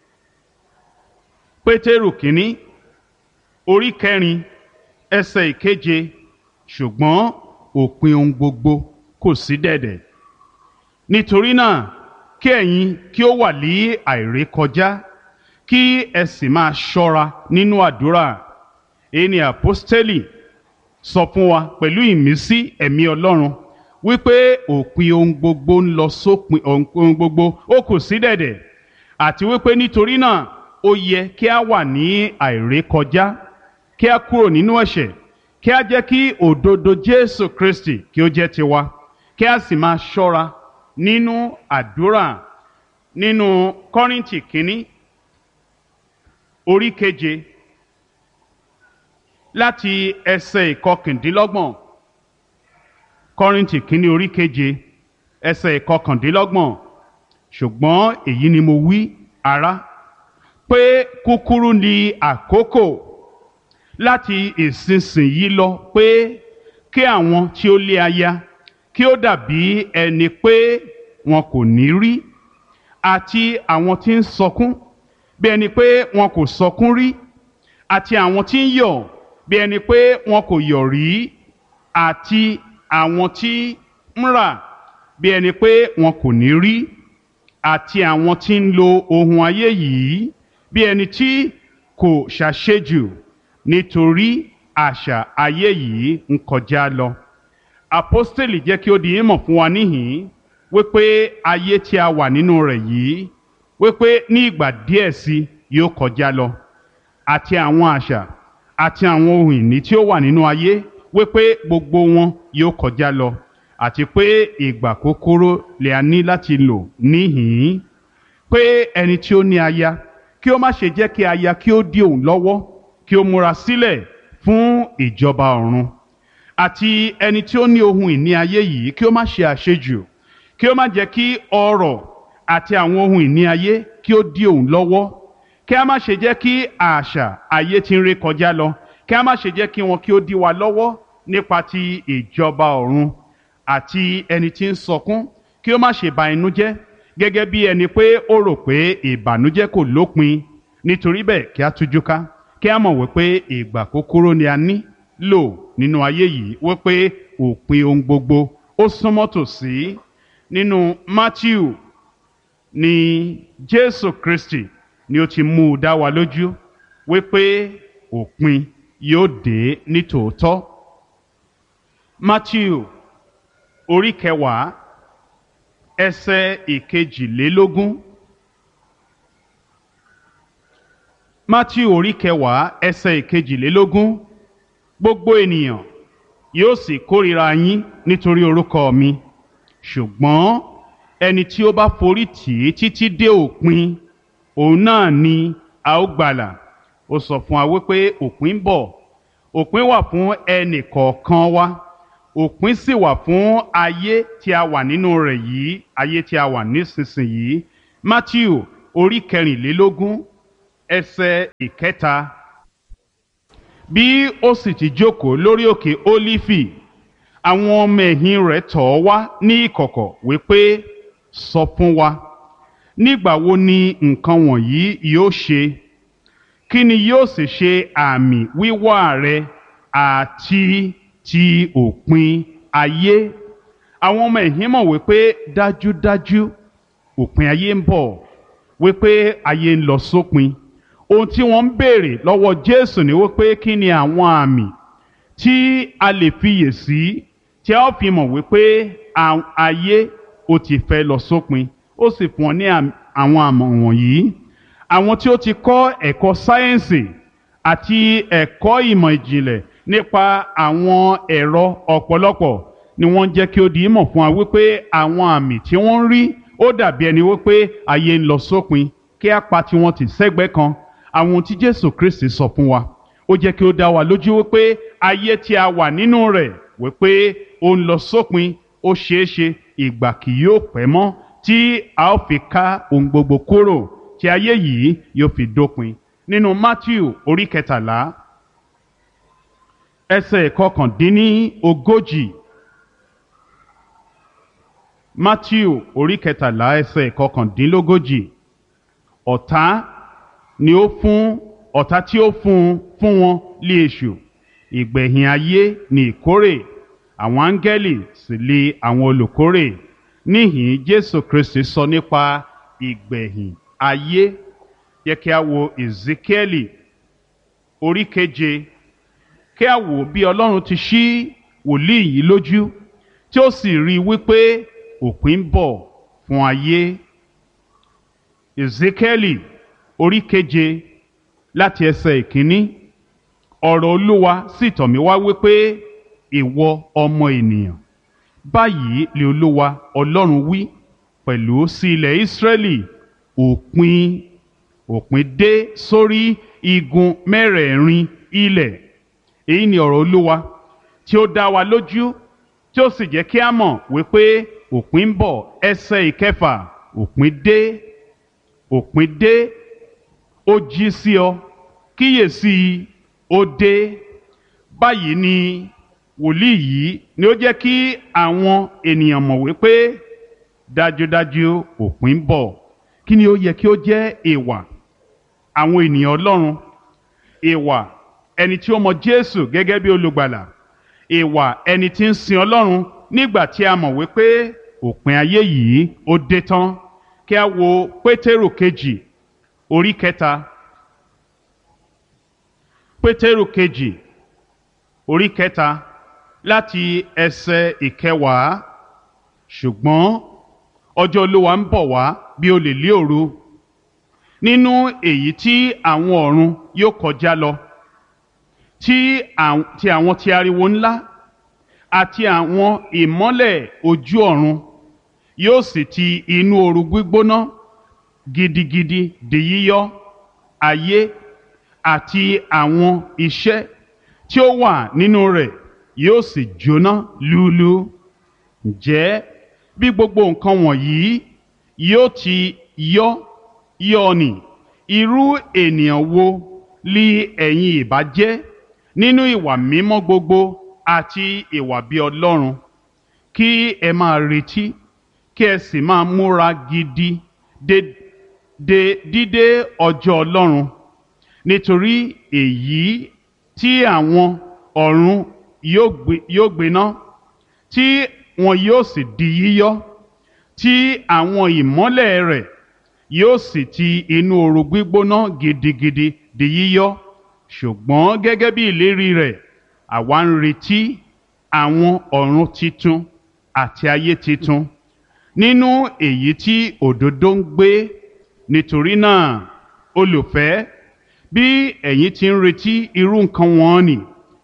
pétérù kínní orí kẹrin ẹsẹ̀ ìkeje ṣùgbọ́n òpin ohun gbogbo kò sí dẹ̀dẹ̀ nítorí náà kí ẹ̀yin kí ó wà ní àìrékọjá kí ẹ sì máa ṣọ́ra nínú àdúrà èyí ni àpọ́stélì sọ fún wa pẹ̀lú ìmísí ẹ̀mí ọlọ́run wípé òpin ohun gbogbo ń lọ sópin ohun gbogbo ó kù sí dẹ̀dẹ̀ àti wípé nítorí náà ó yẹ kí a wà ní àìrékọjá kí a kúrò nínú ẹ̀ṣẹ̀ kí a jẹ́ kí òdodo Jésù Kristi kí ó jẹ́ tiwa kí a sì máa ṣọ́ra nínú àdúrà nínú Kọ́ríńtì kínní orí keje láti ẹsẹ̀ ìkọkàndínlọ́gbọ̀n kọ́rìntì kínní orí keje ẹsẹ̀ ìkọkàndínlọ́gbọ̀n ṣùgbọ́n èyí ni mo wí ará pé kúkúrú ni àkókò láti ìsinsìnyí lọ pé kí àwọn tí ó lé aya kí ó dàbí ẹni pé wọn kò ní rí àti àwọn tí ń sọkún bí ẹni pé wọn kò sọkún rí àti àwọn tí ń yọ̀ bí ẹni pé wọn kò yọ̀ rí àti àwọn tí ń rà bí ẹni pé wọn kò ní rí àti àwọn tí ń lo ohun ayé yìí bí ẹni tí kò ṣàṣejù nítorí àṣà ayé yìí ń kọjá lọ. Àpọ́stélì jẹ́ kí ó di ìmọ̀ fún wa níhìn-ín wípé ayé tí a wà nínú rẹ̀ yìí wípé ní ìgbà díẹ̀ sí yóò kọjá lọ àti àwọn àṣà àti àwọn ohun ìní tí ó wà nínú ayé wípé gbogbo wọn yóò kọjá lọ àti pé ìgbà kúkúrú lè a ní láti lò níhìn-ín pé ẹni tí ó ní aya kí ó má ṣe jẹ́ kí aya kí ó dí òun lọ́wọ́ kí ó múra sílẹ̀ fún ìjọba ọ̀run àti ẹni tí ó ní ohun ìní ayé yìí kí ó má ṣe àṣejù kí ó má jẹ́ kí ọrọ̀ àti àwọn ohun ìní ayé kí ó dí òun lọ́wọ́ kí a má ṣe jẹ́ kí àṣà ayé tí ń ré kọjá lọ kí a má ṣe jẹ́ kí wọn kí ó dí wa lọ́wọ́ nípa ti ìjọba ọ̀run àti ẹni tí ń sọkún kí ó má ṣe ba inú jẹ́ gẹ́gẹ́ bí ẹni pé ó rò pé ìbànújẹ́ kò lópin nítorí bẹ́ẹ̀ kí a tújú ká kí a mọ̀ wípé ìgbà kúkúrú ni a ní lò nínú ayé yìí wípé òpin ohun gbogbo ó súnmọ́ tòsí nínú Matthew ni Jésù Kristi ni ó ti mú u dá wa lójú wípé òpin yóò dé ní tòótọ́. Matthew orí kẹwàá ẹsẹ̀ ìkejìlélógún. Matthew orí kẹwàá ẹsẹ̀ ìkejìlélógún. Gbogbo ènìyàn yóò sì kórìíra yín nítorí orúkọ mi ṣùgbọ́n ẹni tí ó bá forí tì í títí dé òpin òun náà ni a ó gbàlà ó sọ fún wa wípé òpin ń bọ̀ òpin wà fún ẹnì kọ̀ọ̀kan wa òpin sì wà fún ayé tí a wà nínú rẹ̀ yìí ayé tí a wà nísinsìnyí Matthew orí kẹrìnlélógún ẹsẹ̀ ìkẹta bí ó sì ti jókòó lórí òkè Ólífì àwọn ọmọ ẹ̀yìn rẹ̀ tọ̀ ọ́ wá ní ìkọ̀kọ̀ wípé sọ fún wa nígbà wo ni nǹkan wọ̀nyí yóò ṣe kí ni yóò sì ṣe àmì wíwá rẹ àti ti òpin ayé àwọn ọmọ ẹ̀yìn mọ̀ wípé dájúdájú òpin ayé ń bọ̀ wípé ayé ń lọ sópin ohun tí wọ́n ń béèrè lọ́wọ́ Jésù ni wípé kí ni àwọn àmì tí a lè fiyè sí tí a ó fi mọ̀ wípé ayé ó ti fẹ́ lọ sópin ó sì fún ọ ní àwọn àmọ̀ wọ̀nyí àwọn tí ó ti kọ́ ẹ̀kọ́ sáyẹ́ǹsì àti ẹ̀kọ́ ìmọ̀ ìjìnlẹ̀ nípa àwọn ẹ̀rọ ọ̀pọ̀lọpọ̀ ni wọ́n jẹ́ kí ó di ìmọ̀ fún wa wípé àwọn àmì tí wọ́n ń rí ó dàbí ẹni wípé ayé ń lọ sópin kí á pa tiwọn tì sẹ́gbẹ́ kan àwọn ohun tí Jésù Kristi sọ fún wa ó jẹ́ kí ó dá wa lójú wípé ayé tí a wà nínú rẹ̀ wípé ó ń lọ sópin ó ṣeé ṣe ìgbà kì yóò pẹ́ mọ́ tí a ó fi ká ohun gbogbo kúrò tí ayé yìí yóò fi dópin nínú Matthew orí kẹtàlá ẹsẹ̀ kọkàndínní ogójì Matthew orí kẹtàlá ẹsẹ̀ kọkàndínlógójì ọ̀tá ni ó fún ọ̀tá tí ó fún fún wọn lé èṣù ìgbẹ̀yìn ayé ni ìkórè àwọn áńgẹ́lì sì lé àwọn olùkórè níhìn Jésù Kristi sọ nípa ìgbẹ̀yìn ayé yẹ kí a wo Ezekieli orí keje kí a wò bí Ọlọ́run ti ṣí wòlíì yìí lójú tí ó sì rí i wípé òpin ń bọ̀ fún ayé Ezekieli orí keje láti ẹsẹ̀ ìkíní ọ̀rọ̀ Olúwa sì tọ̀ mí wá wípé ìwọ ọmọ ènìyàn báyìí lè Olúwa Ọlọ́run wí pẹ̀lú sí ilẹ̀ Ísírẹ́lì òpin òpin dé sórí igun mẹ́rẹ̀ẹ̀rin ilẹ̀ èyí ni ọ̀rọ̀ Olúwa tí ó dá wa lójú tí ó sì jẹ́ kí a mọ̀ wípé òpin ń bọ̀ ẹsẹ̀ ìkẹfà òpin dé òpin dé ó jí sí ọ kíyèsí ó dé báyìí ni wòlíì yìí ni ó jẹ́ kí àwọn ènìyàn mọ̀ wípé dájúdájú òpin ń bọ̀ kí ni ó yẹ kí ó jẹ́ ìwà àwọn ènìyàn Ọlọ́run ìwà ẹni tí ó mọ Jésù gẹ́gẹ́ bí olùgbàlà ìwà ẹni tí ń sin Ọlọ́run nígbà tí a mọ̀ wípé òpin ayé yìí ó dé tán kí a wo Pétérù kejì orí kẹta Pétérù kejì orí kẹta láti ẹsẹ̀ ìkẹwàá ṣùgbọ́n ọjọ́ Olúwa ń bọ̀ wá bí olè lé òru nínú èyí tí àwọn ọ̀run yóò kọjá lọ tí àwọn ti ariwo ńlá àti àwọn ìmọ́lẹ̀ ojú ọ̀run yóò sì ti inú ooru gbígbóná gidigidi di yíyọ ayé àti àwọn iṣẹ́ tí ó wà nínú rẹ̀ yóò sì jóná lúlú ǹjẹ́ bí gbogbo nǹkan wọ̀nyí yóò ti yọ yọ ni irú ènìyàn wo li ẹ̀yin ìbá jẹ́ nínú ìwà mímọ́ gbogbo àti ìwà bí Ọlọ́run kí ẹ máa retí kí ẹ sì máa múra gidi de de dídé ọjọ́ Ọlọ́run nítorí èyí tí àwọn ọ̀run yóò gbiná tí wọn yóò sì di yíyọ tí àwọn ìmọ́lẹ̀ rẹ̀ yóò sì ti inú ooru gbígbóná gidigidi di yíyọ ṣùgbọ́n gẹ́gẹ́ bí ìlérí rẹ̀ àwa ń retí àwọn ọ̀run titun àti ayé titun nínú èyí tí òdodo ń gbé nítorí náà olùfẹ́ bí ẹ̀yin ti ń retí irú nǹkan wọn ni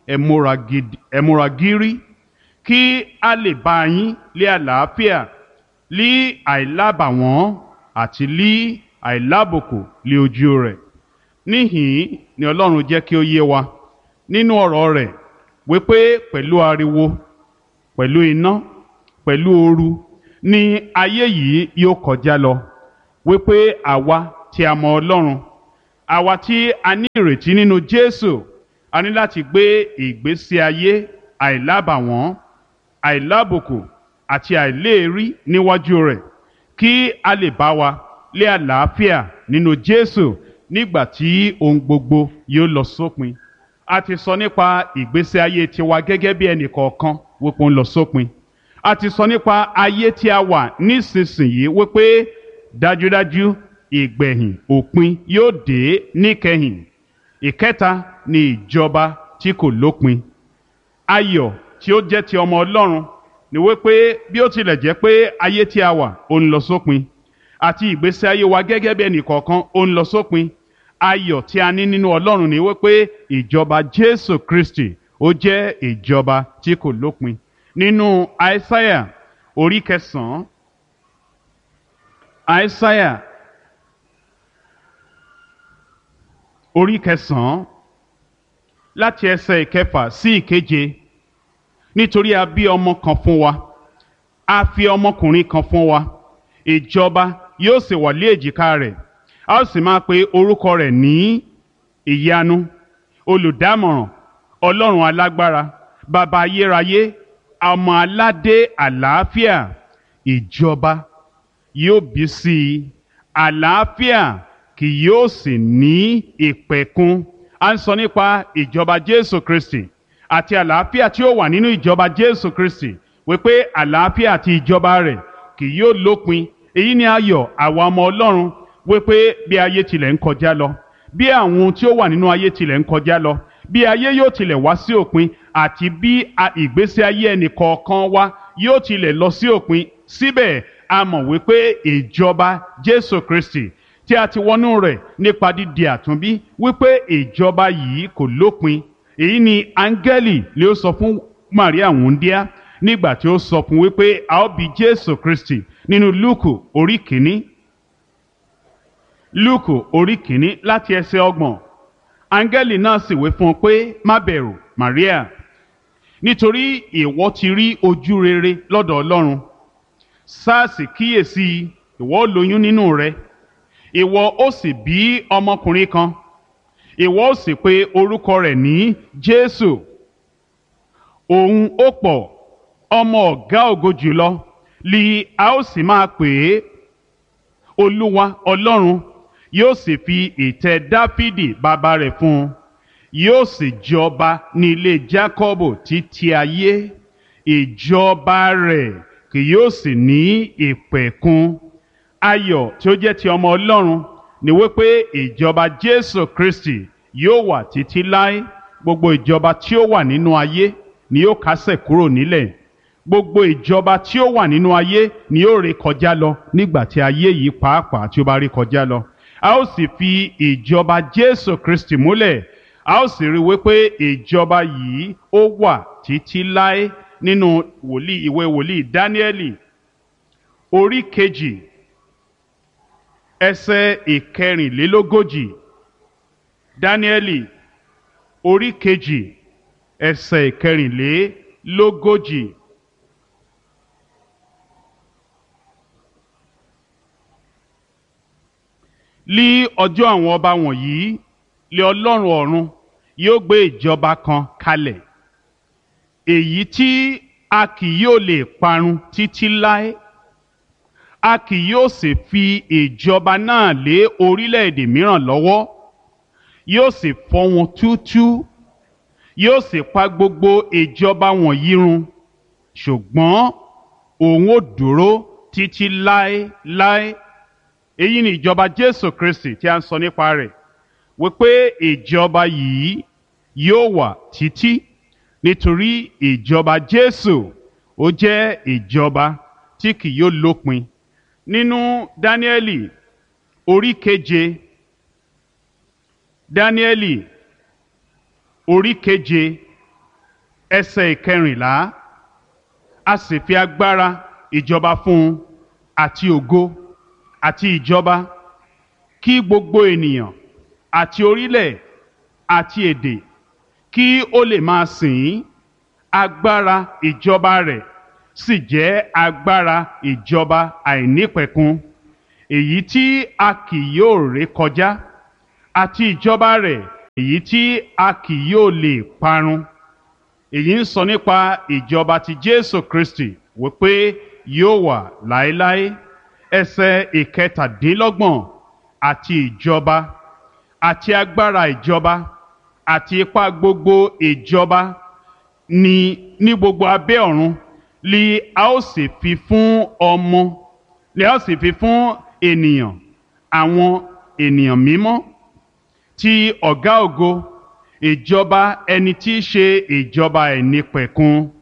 ẹ múra gírí kí a lè bá yín lé àlàáfíà lí àìlábàwọ́n àti lí àìlábòkò lé ojú rẹ̀ níhìn ni Ọlọ́run jẹ́ kí ó yé wa nínú ọ̀rọ̀ rẹ̀ wípé pẹ̀lú ariwo pẹ̀lú iná pẹ̀lú ooru ni ayé yìí yóò kọjá lọ wípé àwa tí a mọ Ọlọ́run àwa tí a ní ìrètí nínú Jésù a ní láti gbé ìgbésí ayé àìlábàwọ́n àìlábùkù àti àìléèrí níwájú rẹ̀ kí a lè bá wa lé àlàáfíà nínú Jésù nígbà tí ohun gbogbo yóò lọ sópin a ti sọ nípa ìgbésí ayé tiwa gẹ́gẹ́ bí ẹnì kọ̀ọ̀kan wípé ó ń lọ sópin a ti sọ nípa ayé tí a wà nísinsìnyí wípé dájúdájú ìgbẹ̀yìn òpin yóò dé níkẹyìn ìkẹta ni ìjọba tí kò lópin ayọ̀ tí ó jẹ́ ti ọmọ Ọlọ́run ni wípé bí ó tilẹ̀ jẹ́ pé ayé tí a wà ó ń lọ sópin àti ìgbésí ayé wa gẹ́gẹ́ bí ẹnìkọ̀ọ̀kan ó ń lọ sópin ayọ̀ tí a ní nínú ọlọ́run ni wípé ìjọba jésù kristi ó jẹ́ ìjọba tí kò lópin nínú àìsáyà orí kẹsàn-án àìsáyà orí kẹsàn-án láti ẹsẹ̀ ìkẹfà sí ìkeje nítorí a bí ọmọ kan fún wa a fi ọmọkùnrin kan fún wa ìjọba yóò sì wà lé èjìká rẹ̀ a ó sì máa pe orúkọ rẹ̀ ní ìyanu olùdámọ̀ràn ọlọ́run alágbára bàbá ayérayé ọmọ aládé àlàáfíà ìjọba yóò bí sí i àlàáfíà kì yóò sì ní ìpẹ̀kun a ń sọ nípa ìjọba jésù kristi àti àlàáfíà tí ó wà nínú ìjọba jésù kristi wípé àlàáfíà àti ìjọba rẹ̀ kì yóò lópin èyí ni ayọ̀ àwa ọmọ ọlọ́run wípé bí ayé tilẹ̀ ń kọjá lọ bí àwọn ohun tí ó wà nínú ayé tilẹ̀ ń kọjá lọ bí ayé yóò tilẹ̀ wá sí òpin àti bí ìgbésí ayé ẹnì kọ̀ọ̀kan wa yóò tilẹ̀ lọ sí òpin síbẹ̀ a mọ̀ wípé ìjọba jésù kristi tí a ti wọnú rẹ̀ nípa dídi àtúnbí wípé ìjọba yìí kò lópin èyí ni áńgẹ́lì lè ó sọ fún maria wúndíá nígbà tí ó sọ fún wípé a ó bí jésù kristi nínú lúùkù orí kìíní lúùkù orí kìíní láti ẹsẹ̀ ọgbọ̀n áńgẹ́lì náà sì wí fún un pé má bẹ̀rù maria nítorí ìwọ ti rí ojú rere lọ́dọ̀ ọlọ́run sáàsì kíyèsí ìwọ ó lóyún nínú rẹ ìwọ ó sì bí ọmọkùnrin kan ìwọ ó sì pe orúkọ rẹ̀ ní jésù òun ó pọ̀ ọmọ ọ̀gá ògo jùlọ li a ó sì máa pè é olúwa ọlọ́run yóò sì fi ìtẹ́ dáfídì bàbá rẹ̀ fún un yóò sì jọba ní ilé jákọ́bù títí ayé ìjọba rẹ̀ kì yóò sì ní ìpẹ̀kun ayọ̀ tí ó jẹ́ ti ọmọ ọlọ́run ni wípé ìjọba jésù kristi yóò wà títí láé gbogbo ìjọba tí ó wà nínú ayé ni yóò kásẹ̀ kúrò nílẹ̀ gbogbo ìjọba tí ó wà nínú ayé ni yóò ré kọjá lọ nígbà tí ayé yìí pàápàá tí ó bá rí kọjá lọ a ó sì fi ìjọba jésù kristi múlẹ̀ a ó sì rí wípé ìjọba yìí ó wà títí láé nínú wòlíì ìwé wòlíì dáníẹ́lì orí kejì ẹsẹ̀ ìkẹrìnlélógójì dáníẹ́lì orí kejì ẹsẹ̀ ìkẹrìnlélógójì. lí ọjọ́ àwọn ọba wọ̀nyí lé ọlọ́run ọ̀run yóò gbé ìjọba kan kalẹ̀ èyí tí a kì yóò lè parun títí láé a kì yóò sì fi ìjọba náà lé orílẹ̀-èdè mìíràn lọ́wọ́ yóò sì fọ́ wọn túútúú yóò sì pa gbogbo ìjọba wọ̀nyí run ṣùgbọ́n òun ò dúró títí láéláé èyí ni ìjọba jésù kristi tí a ń sọ nípa rẹ̀ wípé ìjọba yìí yóò wà títí nítorí ìjọba jésù ó jẹ́ ìjọba tí kì yóò lópin nínú dáníẹ́lì orí keje dáníẹ́lì orí keje ẹsẹ̀ ìkẹrìnlá a sì fi agbára ìjọba fún un àti ògo àti ìjọba kí gbogbo ènìyàn àti orílẹ̀ àti èdè kí ó lè máa sìn ín agbára ìjọba rẹ̀ sì jẹ́ agbára ìjọba àìnípẹ̀kun èyí tí a kì yóò ré kọjá àti ìjọba rẹ̀ èyí tí a kì yóò lè parun èyí ń sọ nípa ìjọba ti Jésù Kristi wípé yóò wà láéláé ẹsẹ̀ ìkẹtàdínlọ́gbọ̀n àti ìjọba àti agbára ìjọba àti ipá gbogbo ìjọba ní ní gbogbo abẹ́ ọ̀run li a ó sì fi fún ọmọ li a ó sì fi fún ènìyàn àwọn ènìyàn mímọ́ ti ọ̀gá ògo ìjọba ẹni tí í ṣe ìjọba ẹ̀nípẹ̀kun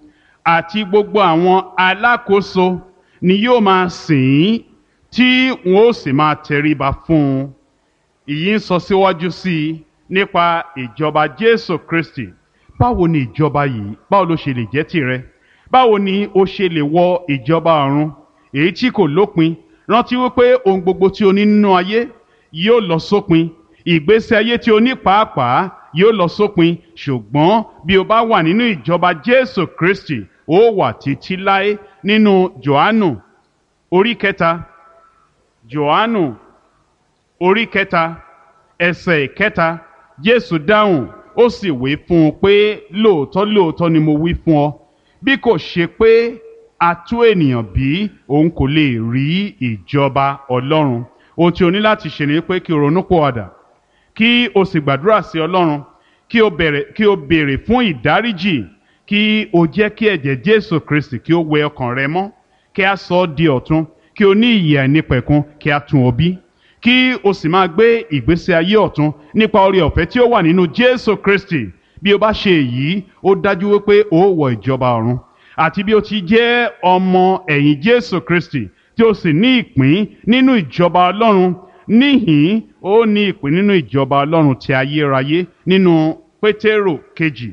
àti gbogbo àwọn alákòóso ni yóò máa sìn ín tí wọn ó sì máa tẹríba fún un ìyí ń sọ síwájú sí i nípa ìjọba Jésù Kristi báwo ni ìjọba yìí báwo ló ṣe lè jẹ́ tìrẹ báwo ni o ṣe lè wọ ìjọba ọ̀run èyí tí kò lópin rántí wípé ohun gbogbo tí o ní nínú ayé yóò lọ sópin ìgbésí ayé tí o ní pàápàá yóò lọ sópin ṣùgbọ́n bí o bá wà nínú ìjọba Jésù Kristi ó wà títí láé nínú Jòhánù orí kẹta Jòhánù orí kẹta ẹsẹ̀ kẹta Jésù dáhùn ó sì wí fún un pé lóòótọ́ lóòótọ́ ni mo wí fún ọ bí kò ṣe pé a tú ènìyàn bí òun kò lè rí ìjọba Ọlọ́run ohun tí o ní láti ṣe ni pé kí o ronú pòwàdà kí o sì gbàdúrà sí Ọlọ́run kí o bẹ̀rẹ̀ kí o béèrè fún ìdáríjì kí o jẹ́ kí ẹ̀jẹ̀ Jésù Kristi kí o wẹ ọkàn rẹ mọ́ kí a sọ ọ́ di ọ̀tun kí o ní ìyè àìnípẹ̀kun kí a tún ọ bí kí o sì máa gbé ìgbésí ayé ọ̀tun nípa oore ọ̀fẹ́ tí ó wà nínú Jésù Kristi bí o bá ṣe èyí ó dájú wípé o ó wọ ìjọba ọ̀run àti bí o ti jẹ́ ọmọ ẹ̀yìn Jésù Kristi tí o sì ní ìpín nínú ìjọba Ọlọ́run níhìn ó ní ìpín nínú ìjọba Ọlọ́run ti ayérayé nínú Pétérò kejì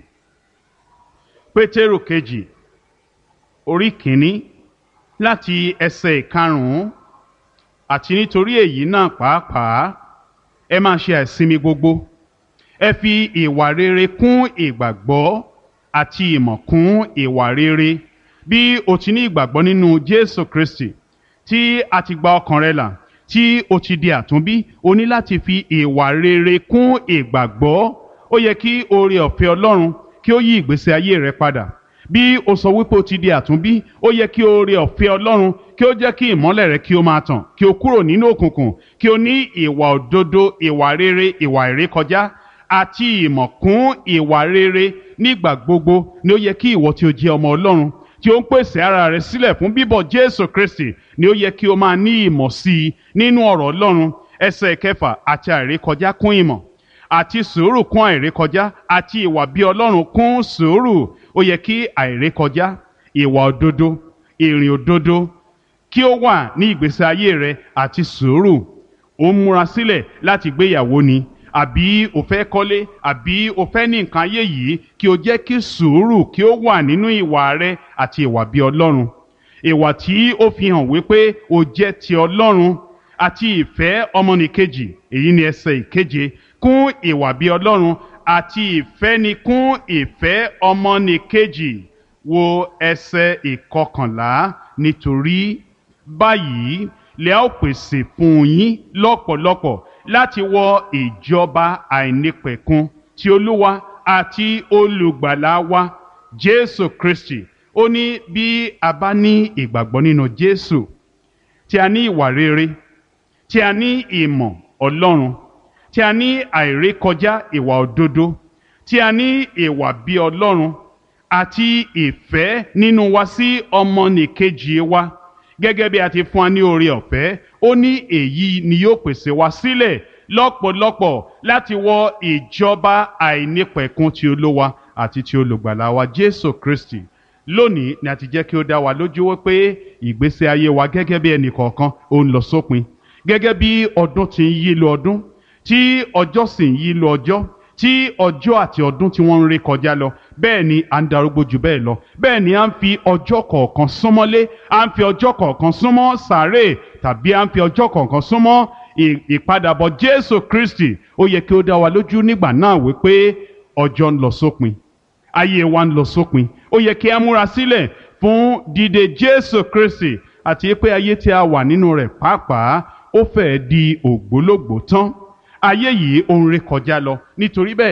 Pétérò kejì orí kìíní láti ẹsẹ̀ ìkarùn-ún àti nítorí èyí náà pàápàá ẹ máa ṣe àìsinmi gbogbo ẹ fi ìwà rere kún ìgbàgbọ́ àti ìmọ̀ kún ìwà rere bí o ti ní ìgbàgbọ́ nínú Jésù Kristi tí a ti gba ọkàn rẹ là tí o ti di àtúnbí o ní láti fi ìwà rere kún ìgbàgbọ́ ó yẹ kí oore ọ̀fẹ́ Ọlọ́run kí ó yí ìgbésí ayé rẹ padà bí o sọ wípé o ti di àtúnbí ó yẹ kí oore ọ̀fẹ́ Ọlọ́run kí ó jẹ́ kí ìmọ́lẹ̀ rẹ kí ó máa tàn kí o kúrò nínú òkùnkùn kí o ní ìwà òdodo ìwà rere ìwà ìrékọjá àti ìmọ̀ kún ìwà rere nígbà gbogbo ni ó yẹ kí ìwọ tí o jẹ́ ọmọ Ọlọ́run tí ó ń pèsè ara rẹ sílẹ̀ fún bíbọ̀ Jésù Kristi ni ó yẹ kí o máa ní ìmọ̀ sí i nínú ọ̀rọ̀ Ọlọ́run ẹsẹ̀ kẹfà àti àìrékọjá kún ìmọ̀ àti sùúrù kún àìrékọjá àti ìwà bí Ọlọ́run kún sùúrù ó yẹ kí àìrékọjá ìwà òdodo ìrìn òdodo kí ó wà ní ìgbésí ayé rẹ àti sùúrù ó ń múra sílẹ̀ láti gbéyàwó ni àbí o fẹ́ kọ́lé àbí o fẹ́ ní nǹkan ayé yìí kí o jẹ́ kí sùúrù kí ó wà nínú ìwà rẹ àti ìwà bí Ọlọ́run ìwà tí ó fi hàn wípé o jẹ́ ti Ọlọ́run àti ìfẹ́ ọmọnìkejì èyí ni ẹsẹ̀ ìkeje kún ìwà bí Ọlọ́run àti ìfẹ́ ni kún ìfẹ́ ọmọnìkejì wo ẹsẹ̀ ìkọkànlá nítorí báyìí lè ó pèsè fún yín lọ́pọ̀lọpọ̀ láti wọ ìjọba àìnípẹ̀kun ti Olúwa àti olùgbàlà wa Jésù Kristi ó ní bí a bá ní ìgbàgbọ́ nínú Jésù tí a ní ìwà rere tí a ní ìmọ̀ Ọlọ́run tí a ní àìrékọjá ìwà òdodo tí a ní ìwà bí Ọlọ́run àti ìfẹ́ nínú wa sí ọmọnìkejì wa gẹ́gẹ́ bí a ti fún wa ní oore ọ̀fẹ́ ó ní èyí ni yóò pèsè wa sílẹ̀ lọ́pọ̀lọpọ̀ láti wọ ìjọba àìnípẹ̀kun ti Olúwa àti ti olùgbàlà wa Jésù Kristi lónìí ni a ti jẹ́ kí ó dá wa lójú wípé ìgbésí ayé wa gẹ́gẹ́ bí ẹnì kọ̀ọ̀kan ó ń lọ sópin gẹ́gẹ́ bí ọdún ti ń yí lọ ọdún tí ọjọ́ sì ń yí lọ ọjọ́ tí ọjọ́ àti ọdún tí wọ́n ń ré kọjá lọ bẹ́ẹ̀ ni à ń darúgbó jù bẹ́ẹ̀ lọ bẹ́ẹ̀ ni à ń fi ọjọ́ kọ̀ọ̀kan súnmọ́lé à ń fi ọjọ́ kọ̀ọ̀kan súnmọ́ sàárè tàbí à ń fi ọjọ́ kọ̀ọ̀kan súnmọ́ ìpadàbọ̀ Jésù Kristi ó yẹ kí ó dá wa lójú nígbà náà wípé ọjọ́ ń lọ sópin ayé wa ń lọ sópin ó yẹ kí a múra sílẹ̀ fún dídé Jésù Kristi àti pé ayé tí a wà nínú rẹ̀ pàápàá ó fẹ́ẹ́ di ògbólógbòó tán ayé yìí ó ń ré kọjá lọ nítorí bẹ́ẹ̀